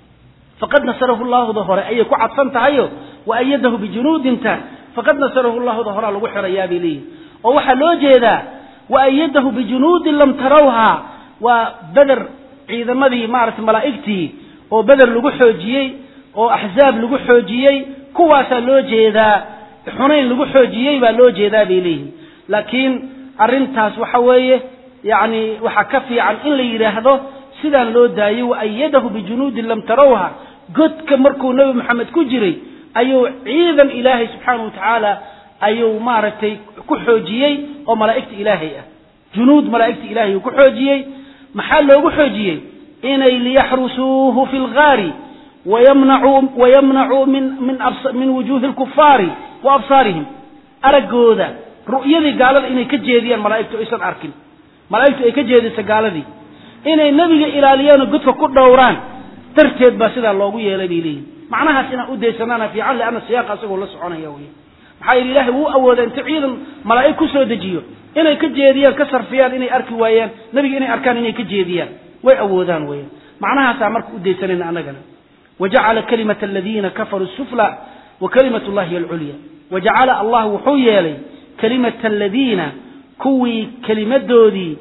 faqad nasarahu llaahuda hore ayay ku cadsan tahayo wa ayadahu bijunuudinta faqad nasarahu llaahuda horea lagu xirayaa bay leeyihin oo waxaa loo jeedaa wa ayadahu bijunuudin lam tarawha waa beder ciidamadii maaragtay malaa'igtii oo beder lagu xoojiyey oo axzaab lagu xoojiyey kuwaasaa loo jeedaa xunayn lagu xoojiyey baa loo jeedaa bay leeyihin laakiin arrintaas waxa weeye yacni waxaa ka fiican in la yidhaahdo sidaan loo daayey wa ayadahu bijunuudin lam tarawha godka markuu nebi maxamed ku jiray ayuu ciidan ilaahay subxaanahu wa tacaala ayuu maaragtay ku xoojiyey oo malaa'igta ilaahay ah junuud malaa'igta ilaahay uu ku xoojiyey maxaa loogu xoojiyey inay liyaxrusuuhu fi lgaari wayamnacuu wayamnacuu min min min wujuuhi lkufaari wa absaarihim araggooda ru'yadii gaalada inay ka jeediyaan malaa'igtu aysan arkin malaa'igtu ay ka jeedisa gaaladii inay nebiga ilaaliyaan oo godka ku dhowraan darteed baa sidaa loogu yeelay bay leeyihin macnahaas inaan u daysanaana fiican leanna siyaaqa asagoo la soconaya wey maxaa yidhi ilaahay wuu awooda inta ciidan malaa'ig ku soo dejiyo inay ka jeediyaan ka sarfiyaan inay arki waayaan nebiga inay arkaan inay ka jeediyaan way awoodaan weyan macnahaasaa marka u daysanayna annagana wajacala kalimata aladiina kafaruu sufla wa kalimat llahi alculya wajacala allah wuxuu yeelay kalimata aladiina kuwii kelimadoodii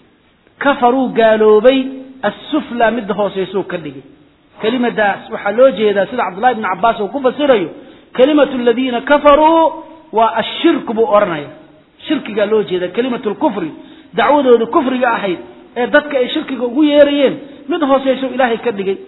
kafaruu gaaloobay assufla midda hooseysuu ka dhigay kelimadaas waxaa loo jeedaa sida cabdullahi bni cabbaas uu ku fasirayo kelimatu aladiina kafaruu waa ashirku buu odhanaya shirkigaa loo jeeda kelimatu lkufri dacwadooda kufriga ahayd ee dadka ay shirkiga ugu yeerayeen mid hooseyso ilaahay ka dhigay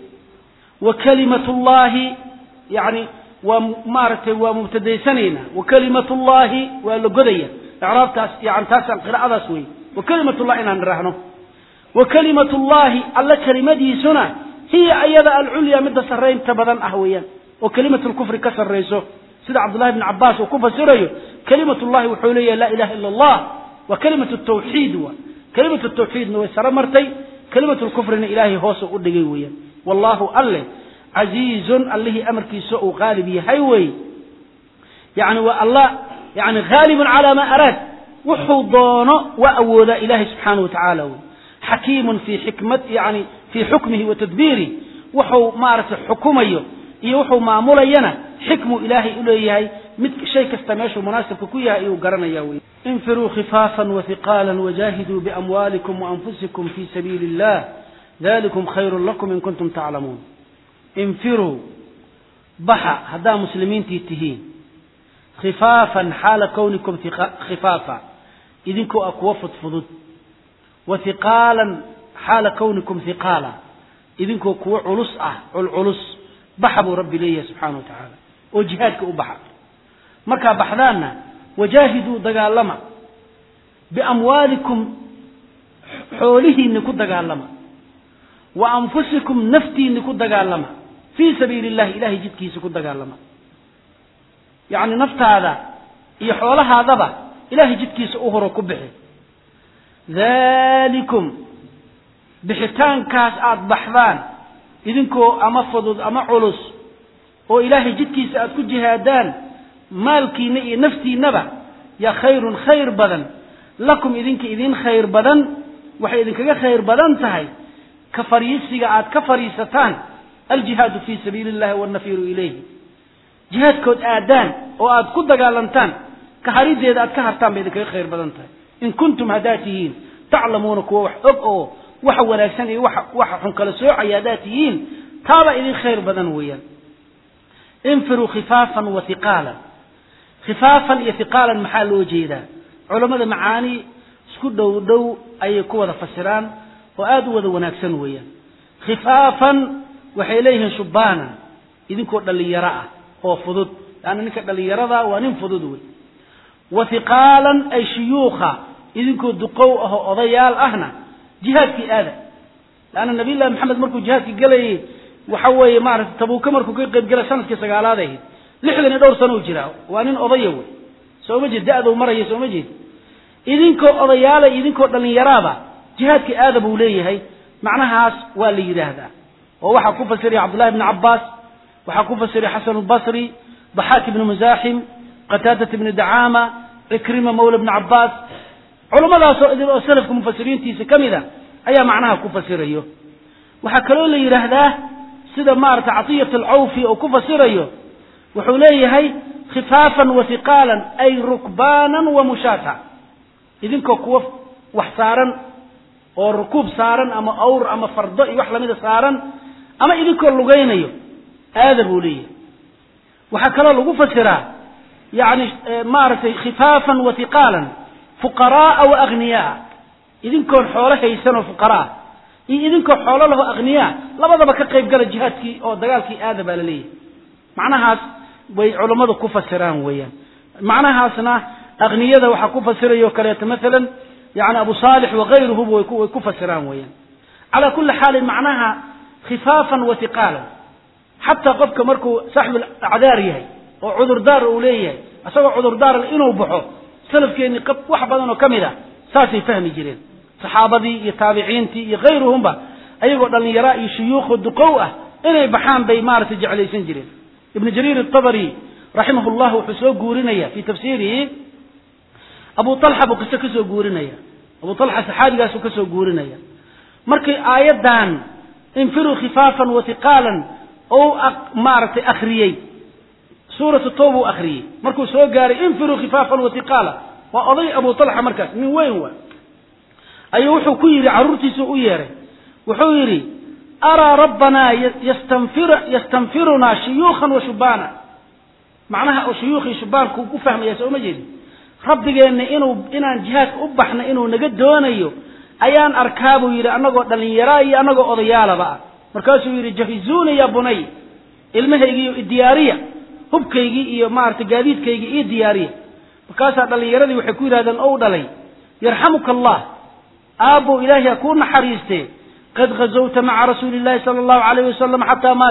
wa kalimatu llahi yani waa maaragtay waa mubtadaysanaynaa wa kalimatu llahi waa la godaya icraabtaas yani taasaan qiraa'adaas wey wa kalimatu llahi inaan niraahno wa kalimatu llahi alla kelimadiisuna hiya ayada alculya midda sarraynta badan ah weeyaan oo kelimatu lkufri ka sarrayso sida cabdullahi bni cabbaas uu ku fasirayo kelimatu llahi wuxuu leeyahay laa ilaha illa allah waa kelimatu tawxiid wa kelimatu tawxiidna way saro martay kelimatu lkufrina ilaahay hoose u dhigay weeyaan wallahu alleh casiizun allihii amarkiisa uu qaalib yahay wey yani waa allah yani haalibun calaa maa araad wuxuu doono waa awoodaa ilahay subxaanahu wa tacaala wey xakiimun fi xikmat yani fii xukmihi wa tadbiirih wuxuu maaragtay xukumayo iyo wuxuu maamulayana xikmuu ilaahay u leeyahay mid shay kasta meeshuu munaasibka ku yahay ayuu garanaya wey infiruu khifaafan wahiqaala wajahiduu biamwaalikum waanfusikum fi sabiili illah dalikum khayrun lakum in kuntum taclamuun infiruu baxa haddaa muslimiintii tihiin khifaafan xaala kownikum khifaafa idinkoo ah kuwa fudfudud wa hiqaalan xaala kownikum hiqaala idinkoo kuwo culus ah culculus baxa buu rabbi leeyahay subxaana wa tacaala oo jihaadka u baxa markaa baxdaanna wajaahiduu dagaalama biamwaalikum xoolihiinni ku dagaalama wa anfusikum naftiinni ku dagaalama fii sabiili illahi ilahay jidkiisa ku dagaalama yacni naftaada iyo xoolahaadaba ilahay jidkiisa u horo ku bixi dalikum bixitaankaas aada baxdaan idinkoo ama fudud ama culus oo ilaahay jidkiisa aada ku jihaadaan maalkiinna iyo naftiinnaba yaa khayrun khayr badan lakum idinka idin khayr badan waxay idinkaga khayr badan tahay ka fariisiga aad ka fariisataan aljihaadu fii sabiili illahi wannafiru ilayhi jihaadkood aadaan oo aad ku dagaalantaan ka harideeda aad ka hartaan bay idinkaga khayr badan tahay in kuntum haddaad tihiin taclamuuna kuwa wax og oo waxa wanaagsan iyo waxa waxa xun kala soocaya haddaad tihiin taabaa idin khayr badan weeyaan infiruu khifaafan wa hiqaalan khifaafan iyo hiqaalan maxaa loo jeedaa culammada macaani isku dhow dhow ayay ku wada fasiraan oo aada u wada wanaagsan weeyaan khifaafan waxay leeyihiin shubbaana idinkoo dhallinyaro ah oo fudud laanna ninka dhallinyarada waa nin fudud wey wa hiqaalan ay shuyuukha idinkoo duqow ah oo odayaal ahna jihaadkii aada laanna nabiy llahi maxamed markuu jihaadkii gelayay waxa weeye maarata tabuuka markuu ka qayb gelay sanadkii sagaalaad ahayd lixdan iyo dhowr sano u jiraa waa nin odaya wey soo ma jeed da-dou maraya soo ma jeed idinkoo odayaala idinkoo dhallinyaraaba jihaadkii aada buu leeyahay macnahaas waa la yidhaahdaa oo waxaa ku fasiraya cabdullahi bni cabbaas waxaa ku fasiray xasan albasri daxaak ibnu musaaxim qataadat ibni dacaama cikrima mawla ibni cabaas culummadaasoo idil oo salafka mufasiriintiisa ka mid a ayaa macnaha ku fasirayo waxaa kaloo la yidhaahdaa sida maarata catiyat alcawfi oo ku fasirayo wuxuu leeyahay khifaafan wa hiqaalan ay rukbaanan wa mushaata idinkoo kuwa wax saaran oo rukuub saaran ama awr ama fardo iyo wax lamida saaran ama idinkoo lugaynayo aada buu leeyahay waxaa kaloo lagu fasiraa yani maaragtay khifaafan wa hiqaalan fuqaraaa wa aghniyaa idinkoon xoolo haysanoo fuqaraa iyo idinkoo xoolo laho akhniyaa labadaba ka qayb gala jihaadkii oo dagaalkii aada baa la leeyahay macnahaas way culammadu ku fasiraan weeyaan macnahaasna akhniyada waxaa ku fasirayo kaleeto maalan yani abu saalix wakayruhuba way ku fasiraan weeyaan calaa kulli xaalin macnaha khifaafan wa hiqaalan xataa qofka markuu saaxibul acdaar yahay oo cudurdaar uu leeyahay isagoo cudurdaar inuu baxo salafkeenni wax badan oo ka mid a saasay fahmi jireen saxaabadii iyo taabiciintii iyo kayruhumba ayagoo dhallinyaraa iyo shuyuukho duqow ah inay baxaan bay maaragtay jeclaysan jireen ibnu jariir atabari raximah llah wuxuu soo guurinaya fii tafsiirihi abu alxa buu qiso kasoo guurinaya abu alxa saxaabigaasuu kasoo guurinaya markii aayaddan infiruu khifaafan wa hiqaalan ou maaragtay akhriyey suuratu tawba u akhriyey markuu soo gaaray infiruu khifaafan wa hiqaala waa oday abu alxa markaas nin weyn waa ayuu wuxuu ku yidhi carruurtiisuu u yeeray wuxuu yidhi araa rabbanaa yastanfirunaa shuyuukhan wa shubaana macnaha oo shuyuukhii shubaanku ku fahmaya soo ma jeedin rabbigeenna inuu inaan jihaadka u baxna inuu naga doonayo ayaan arkaa buu yidhi annagoo dhallinyaraa iyo annagoo odayaalaba ah markaasuu yidhi jahizuuni ya bunay ilmahaygiiyo diyaariya hubkaygii iyo maaragtay gaadiidkaygii iyo diyaariya markaasaa dhallinyaradii waxay ku yidhahdeen ou dhalay yarxamuka allah aabbow ilaahay ha kuu naxariistee qad gazawta maca rasuuli illahi sala allahu alayh wasalam xataa maat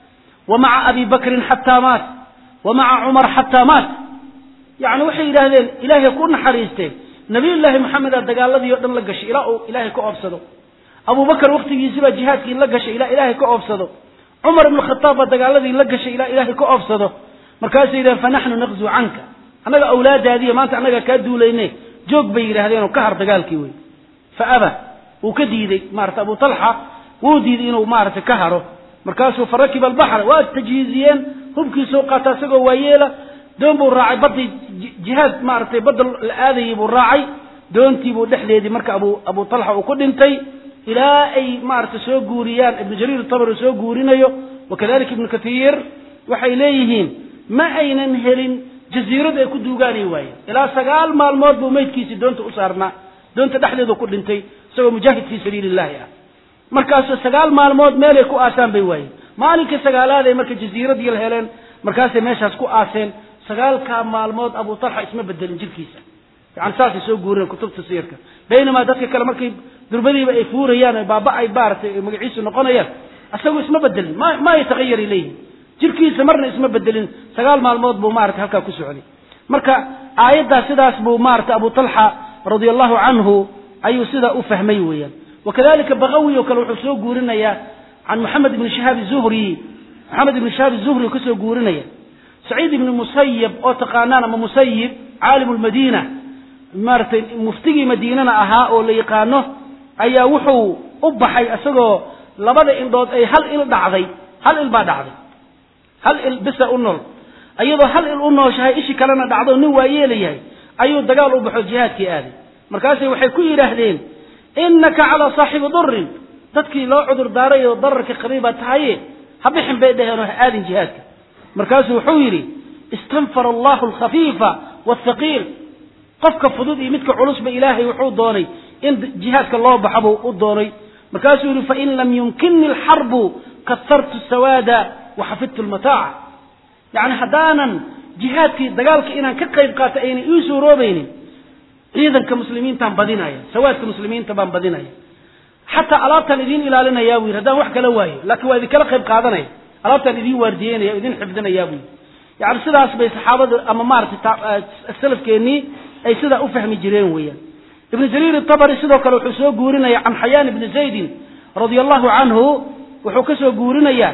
wa maca abi bakrin xataa maat wa maca cumar xataa maat yacni waxay yidhaahdeen ilaahay ha kuu naxariistee nabiyullaahi maxamedaa dagaaladii o dhan la gashay ilaa uu ilaahay ka oobsado abubakar wakhtigiisibaa jihaadkii la gashay ilaa ilaahay ka oobsado cumar ibnu khataab baa dagaaladii la gashay ilaa ilaahay ka oobsado markaasay yidhahdeen fanaxnu naqzu canka annaga awlaadaadiiyo maanta annaga kaa duulayne joog bay yidhahdeen oo ka har dagaalkii wey fa aba wuu ka diidey maarata abu talxa wuu diiday inuu maaragtay ka haro markaasuu farakiba albaxra waa tajhiiziyeen hubkiisuu qaata isagoo waayeela doon buu raacay baddii jihaad maaragtay badda la aadayay buu raacay doontiibuu dhexdeedii marka abu abu talxa uu ku dhintay ilaa ay maaragtay soo guuriyaan ibnu jariir tabari soo guurinayo wakadalika ibnu kathiir waxay leeyihiin ma aynan helin jasiirad ay ku duugaanay waayeen ilaa sagaal maalmood buu meydkiisii doonta u saarnaa doonta dhexdeedu ku dhintay isagoo mujaahid fii sabiili illahi ah markaasu sagaal maalmood meelay ku aasaan bay waayeen maalinkii sagaalaad ay marka jasiiradii la heleen markaasay meeshaas ku aaseen sagaalkaa maalmood abu talxa isma bedelin jirkiisa yani saasay soo guureen kutubta siyarka baynamaa dadka kale markay durbadiiba ay fuurayaan baaba ay maaratay magaciisu noqonayaan isagu isma bedelin ma ma yatahayar ilayhi jirkiisa marna isma bedelin sagaal maalmood buu maratay halkaa ku socday marka aayaddaa sidaas buu maratay abu talxa radia allahu canhu ayuu sidaa u fahmay weeyaan wakadalika bakawi oo kale wuxuu soo guurinayaa can moxamed ibni shihaab zuhri moxamed ibni shihaab zuhri oo kasoo guurinaya saciid ibni musayib oo taqaanaan ama musayib caalim lmadiina maaragtay muftigii madiinana ahaa oo la yaqaano ayaa wuxuu u baxay isagoo labada indhood ay hal il dhacday hal il baa dhacday hal il bisa u nool iyadoo hal il u nooshahay ishi kalena dhacdo nin waa yeelayahay ayuu dagaal u baxo jihaadkii aaday markaasay waxay ku yidhaahdeen innaka calaa saaxibi durin dadkii loo cudur daaray oo dararka qabay baa tahaye ha bixin bay dhaheen oo ha aadin jihaadka markaasuu wuxuu yidhi istanfara allahu alkhafiifa waalthaqiil qofka fudud iyo midka culusba ilaahay wuxuu doonay in jihaadka loo baxa buu u doonay markaasuu yihi fain lam yumkinni alxarbu kasartu sawaada wa xafidtu lmataaca yacni haddaanan jihaadkii dagaalka inaan ka qayb qaato aynan ii suuroobaynin ciidanka muslimiintaan badinaya sawaadka muslimiinta baan badinaya xataa alaabtaan idiin ilaalinayaa buu yidhi haddaan wax kala waayo laakiin waa idinkala qayb qaadanaya alaabtaan idiin waardiyeynaya o idin xifdinayaa buu yidhi yani sidaas bay saxaabada ama maaragtay salafkeennii ay sidaa u fahmi jireen weeyaan ibnu jariir itabari sidoo kale wuxuu soo guurinaya can xayaan ibni zaydin radia allahu canhu wuxuu ka soo guurinayaa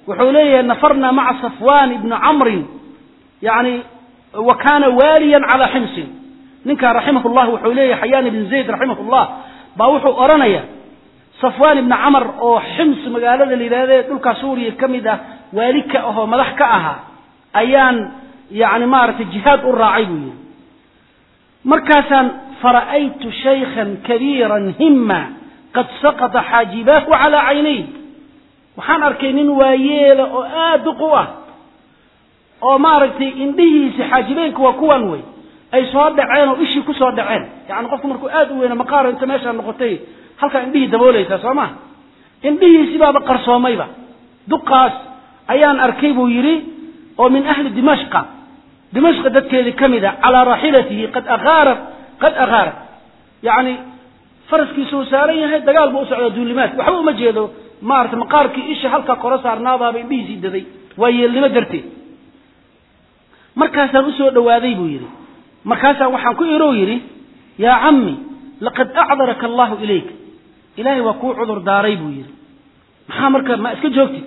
wuxuu leeyahay nafarna maca safwan ibni camrin yani wa kana waaliyan calaa ximsin ninkaa raximah llah wuxuu leeyahay xayaan ibn zayd raximah llah baa wuxuu odhanaya safwan ibni camar oo xims magaalada la yidhahda dhulkaa suuriya ka mid ah waali ka ahoo madax ka ahaa ayaan yani maaragtay jihaad u raacay buu yihi markaasaan fara'aytu shaykhan kabiiran hima qad saqata xaajibaahu calaa caynay waxaan arkay nin waayeela oo aad duq u ah oo maaragtay indhihiisa xaajibeynka waa kuwan wey ay soo dhaceen oo ishii kusoo dhaceen yani qofku markuu aad u weyna maqaaro inta meeshaa noqotay halkaa indhihii daboolaysaa soo ma indhihiisi baaba qarsoomayba duqaas ayaan arkay buu yidhi oo min ahli dimashqa dimashqa dadkeedii ka mid a calaa raaxilatihi qad aaarat qad akhaarat yani faraskiisu uu saaran yahay dagaal buu u socdaa duulimaad waxba uma jeedo maarata maqaarkii isha halkaa koro saarnaadaaba indhihiisii daday waa yeelnimo darteed markaasaan usoo dhowaaday buu yidhi markaasaan waxaan ku irow yidhi yaa cammi laqad acdaraka allahu ilayk ilaahay waa kuu cudur daaray buu yidhi maxaa marka ma iska joogtid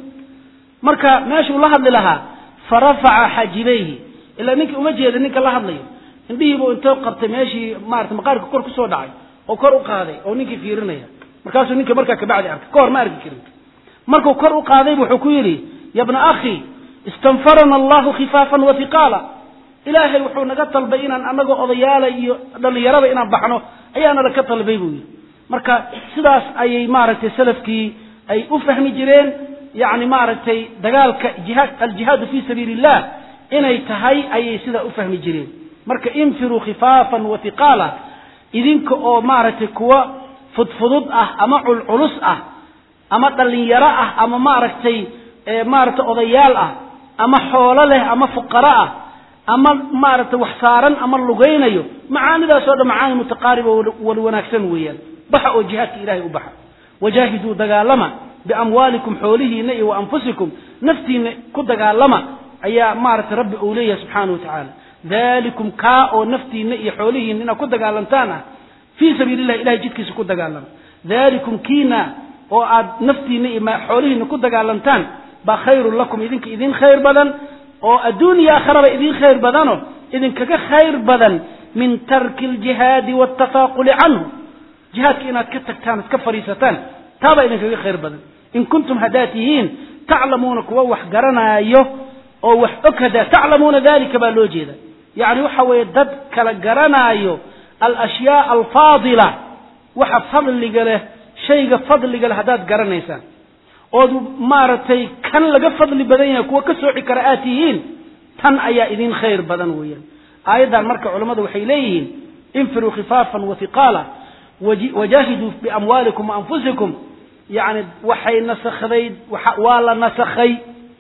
marka meeshuu la hadli lahaa farafaca xajibayhi ilaa ninka uma jeeda ninka la hadlayo indhihiibuu intoo qabtay meeshii maarata maqaarka kor kusoo dhacay oo kor u qaaday oo ninkii fiirinaya markaasuu ninka markaa kabacdi arkay ka hor ma arki karin markuu kor u qaadaybu wuxuu ku yidhi ya bna akhi istanfarana allahu khifaafan wa hiqaala ilaahay wuxuu naga talbay inaan anagoo odayaala iyo dhallinyarada inaan baxno ayaana laka talbay buu yidhi marka sidaas ayay maaragtay salafkii ay u fahmi jireen yani maaragtay dagaalka jihaad aljihaadu fi sabiili illah inay tahay ayay sidaa u fahmi jireen marka infiruu khifaafan wa hiqaala idinka oo maaragtay kuwa fudfudud ah ama culculus ah ama dhallinyaro ah ama maaragtay maaragtay odayaal ah ama xoolo leh ama fuqaro ah ama maaragtay wax saaran ama lugaynayo macaanidaas oo dhan macaani mutaqaariba wal wanaagsan weeyaan baxa oo jihaadka ilahay u baxa wajaahiduu dagaalama biamwaalikum xoolihiina iyo wa anfusikum naftiina ku dagaalama ayaa maaragtay rabbi uu leeyahay subxaana wa tacaala dalikum kaa oo naftiina iyo xoolihiina inaad ku dagaalantaan ah fii sabiili illahi ilahay jidkiisa ku dagaalama dalikum kiina oo aad naftiina iyo xoolihiina ku dagaalantaan baa khayrun lakum idinka idin khayr badan oo adduun iyo aakharaba idin khayr badano idinkaga khayr badan min tarki aljihaadi waatafaaquli canhu jihaadka inaad ka tagtaan iska fadhiisataan taabaa idinkaga khayr badan in kuntum haddaad tihiin taclamuuna kuwa wax garanaayo oo wax og haddaa taclamuuna dalika baa loo jeeda yacni waxa weeye dad kala garanaayo alashyaa alfaadila waxa fadliga leh shayga fadliga leh haddaad garanaysaan ood maaragtay kan laga fadli badan yahay kuwa ka sooci kara aad tihiin tan ayaa idin khayr badan weeyaan aayaddan marka culammadu waxay leeyihiin infiruu khifaafan wa hiqaala wajaahiduu biamwaalikum waanfusikum yacni waxay nasakday waa la nasakhay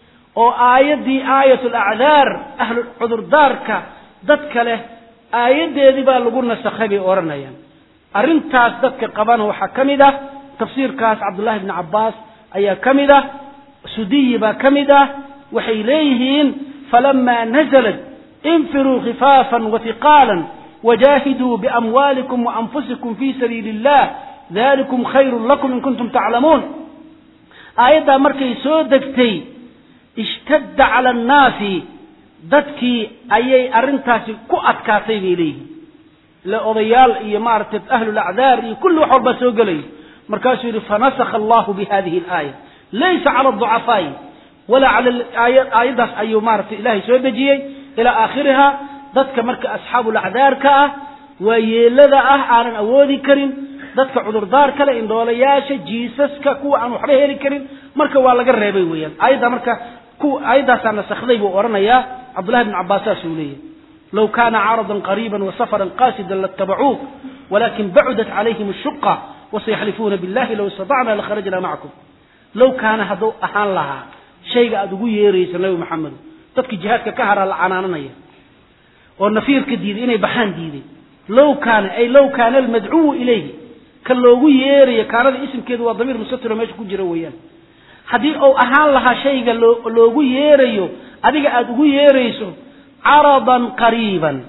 oo aayaddii aayat alacdaar ahlu cudurdaarka dadka leh aayaddeedii baa lagu nasakhay bay odhanayaan arrintaas dadka qabana waxaa ka mid ah tafsiirkaas cabdullahi bni cabbaas ayaa ka mid ah sudiyi baa ka mid ah waxay leeyihiin falama naزlat infiruu khifaafan wahiqaala wajaahiduu biamwaalikum waanfusikum fi sabiili اllah dalikum khayru lakum in kuntum taclamuun aayaddaa markay soo degtay ishtadda cala annaasi dadkii ayay arrintaasi ku adkaatay bay leeyihiin ile odayaal iyo maaragtay ahlulacdaar iyo kulli wax walbaa soo gelaya markaasuu yidhi fanasakha allahu bi hadihi alaaya laysa cala aducafaa'i walaa cala aayaddaas ayuu maaragtay ilaahay soo dejiyey ilaa aakhiriha dadka marka asxaabulacdaarka ah waa yeelada ah aanan awoodi karin dadka cudurdaar kale indhoolayaasha jiisaska kuwa aan waxba heli karin marka waa laga reebay weeyaan aayadda marka kuwa aayaddaasaa nasakday buu odhanayaa cabdullahi bn cabbaas saasuu leeyahy low kana caradan qariiba wasafaran qaasidan laatabacuuk walakin bacudat calayhim ashuqa wasayaxlifuuna billahi low istatacna lakharajna macakum low kaana hadduu ahaan lahaa shayga aada ugu yeeraysa nabi maxamedo dadkii jihaadka ka haraa la canaananaya oo nafiirka diiday inay baxaan diiday low kaana ay low kaana almadcuwu ilayhi ka loogu yeerayo kaanada isimkeedu waa damiir mustatiro meesha ku jira weeyaan haddii uu ahaan lahaa shayga loo loogu yeerayo adiga aada ugu yeerayso caradan qariiban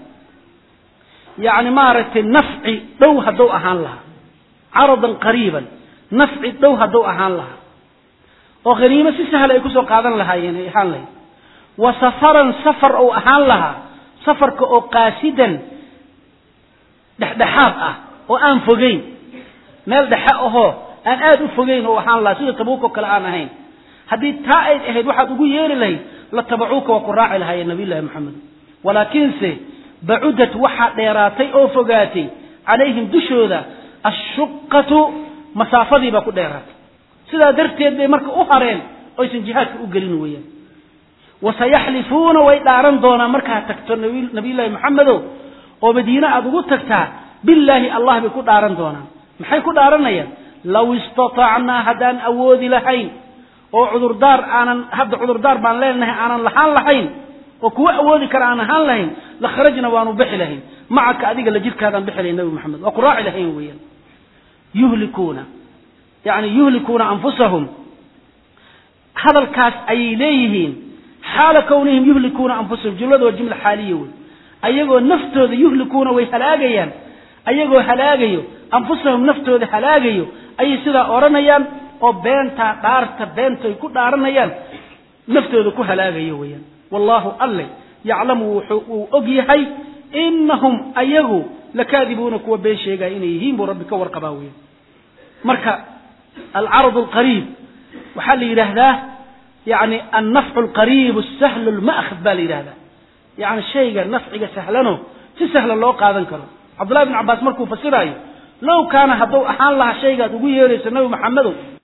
yacni maaragtay nafci dhow hadduu ahaan lahaa caradan qariiban nafci dhow hadduu ahaan lahaa oo khaniimo si sahla ay kusoo qaadan lahaayeen ay ahaan lahayd wa safaran safar ou ahaan lahaa safarka oo qaasidan dhexdhexaad ah oo aan fogeyn meel dhexe ahoo aan aada u fogeyn oo ahaan lahaa sida tabuuk oo kale aan ahayn haddii taa ayd ahayd waxaad ugu yeeri lahayd la tabacuuka waa ku raaci lahaayeen nabiyullahi maxamed walaakiinse bacudat waxaa dheeraatay oo fogaatay calayhim dushooda ashuqatu masaafadii baa ku dheeraatay sidaa darteed bay marka u hareen oysan jihaadka u gelin weeyaan wasayaxlifuuna way dhaaran doonaan markaad tagto nabiyullaahi maxamedow oo madiine aada ugu tagtaa billaahi allah bay ku dhaaran doonaan maxay ku dhaaranayaan law istatacnaa haddaan awoodi lahayn oo cudurdaar aanan hadda cudurdaar baan leenahay aanan lahaan lahayn oo kuwa awoodi kara aan ahaan lahayn la kharajna waanu bixi lahayn macaka adiga la jirkaadaan bixi lahayn nabi maxamed waa ku raaci lahayn weeyaan yuhlikuuna yani yuhlikuuna anfusahum hadalkaas ayay leeyihiin xaala kownihim yuhlikuuna anfusahum jumlada waa jumla xaaliya wey ayagoo naftooda yuhlikuuna way halaagayaan ayagoo halaagayo anfusahum naftooda halaagayo ayay sidaa odhanayaan oo beentaa dhaarta beentay ku dhaaranayaan naftooda ku halaagayo weeyaan wallaahu alle yaclamu wuxuu uu og yahay inahum ayagu lakaadibuuna kuwa been sheegaya inay yihiin buu rabbi ka warqabaa weyan marka alcarad alqariib waxaa la yidhaahdaa yani annafcu alqariib sahlu lma'khad baa la yidhahdaa yani shayga nafciga sahlano si sahla loo qaadan karo cabdullahi bn cabbaas markuu fasiraayo low kaana hadduu ahaan lahaa shaygaad ugu yeerayso nabi maxamedow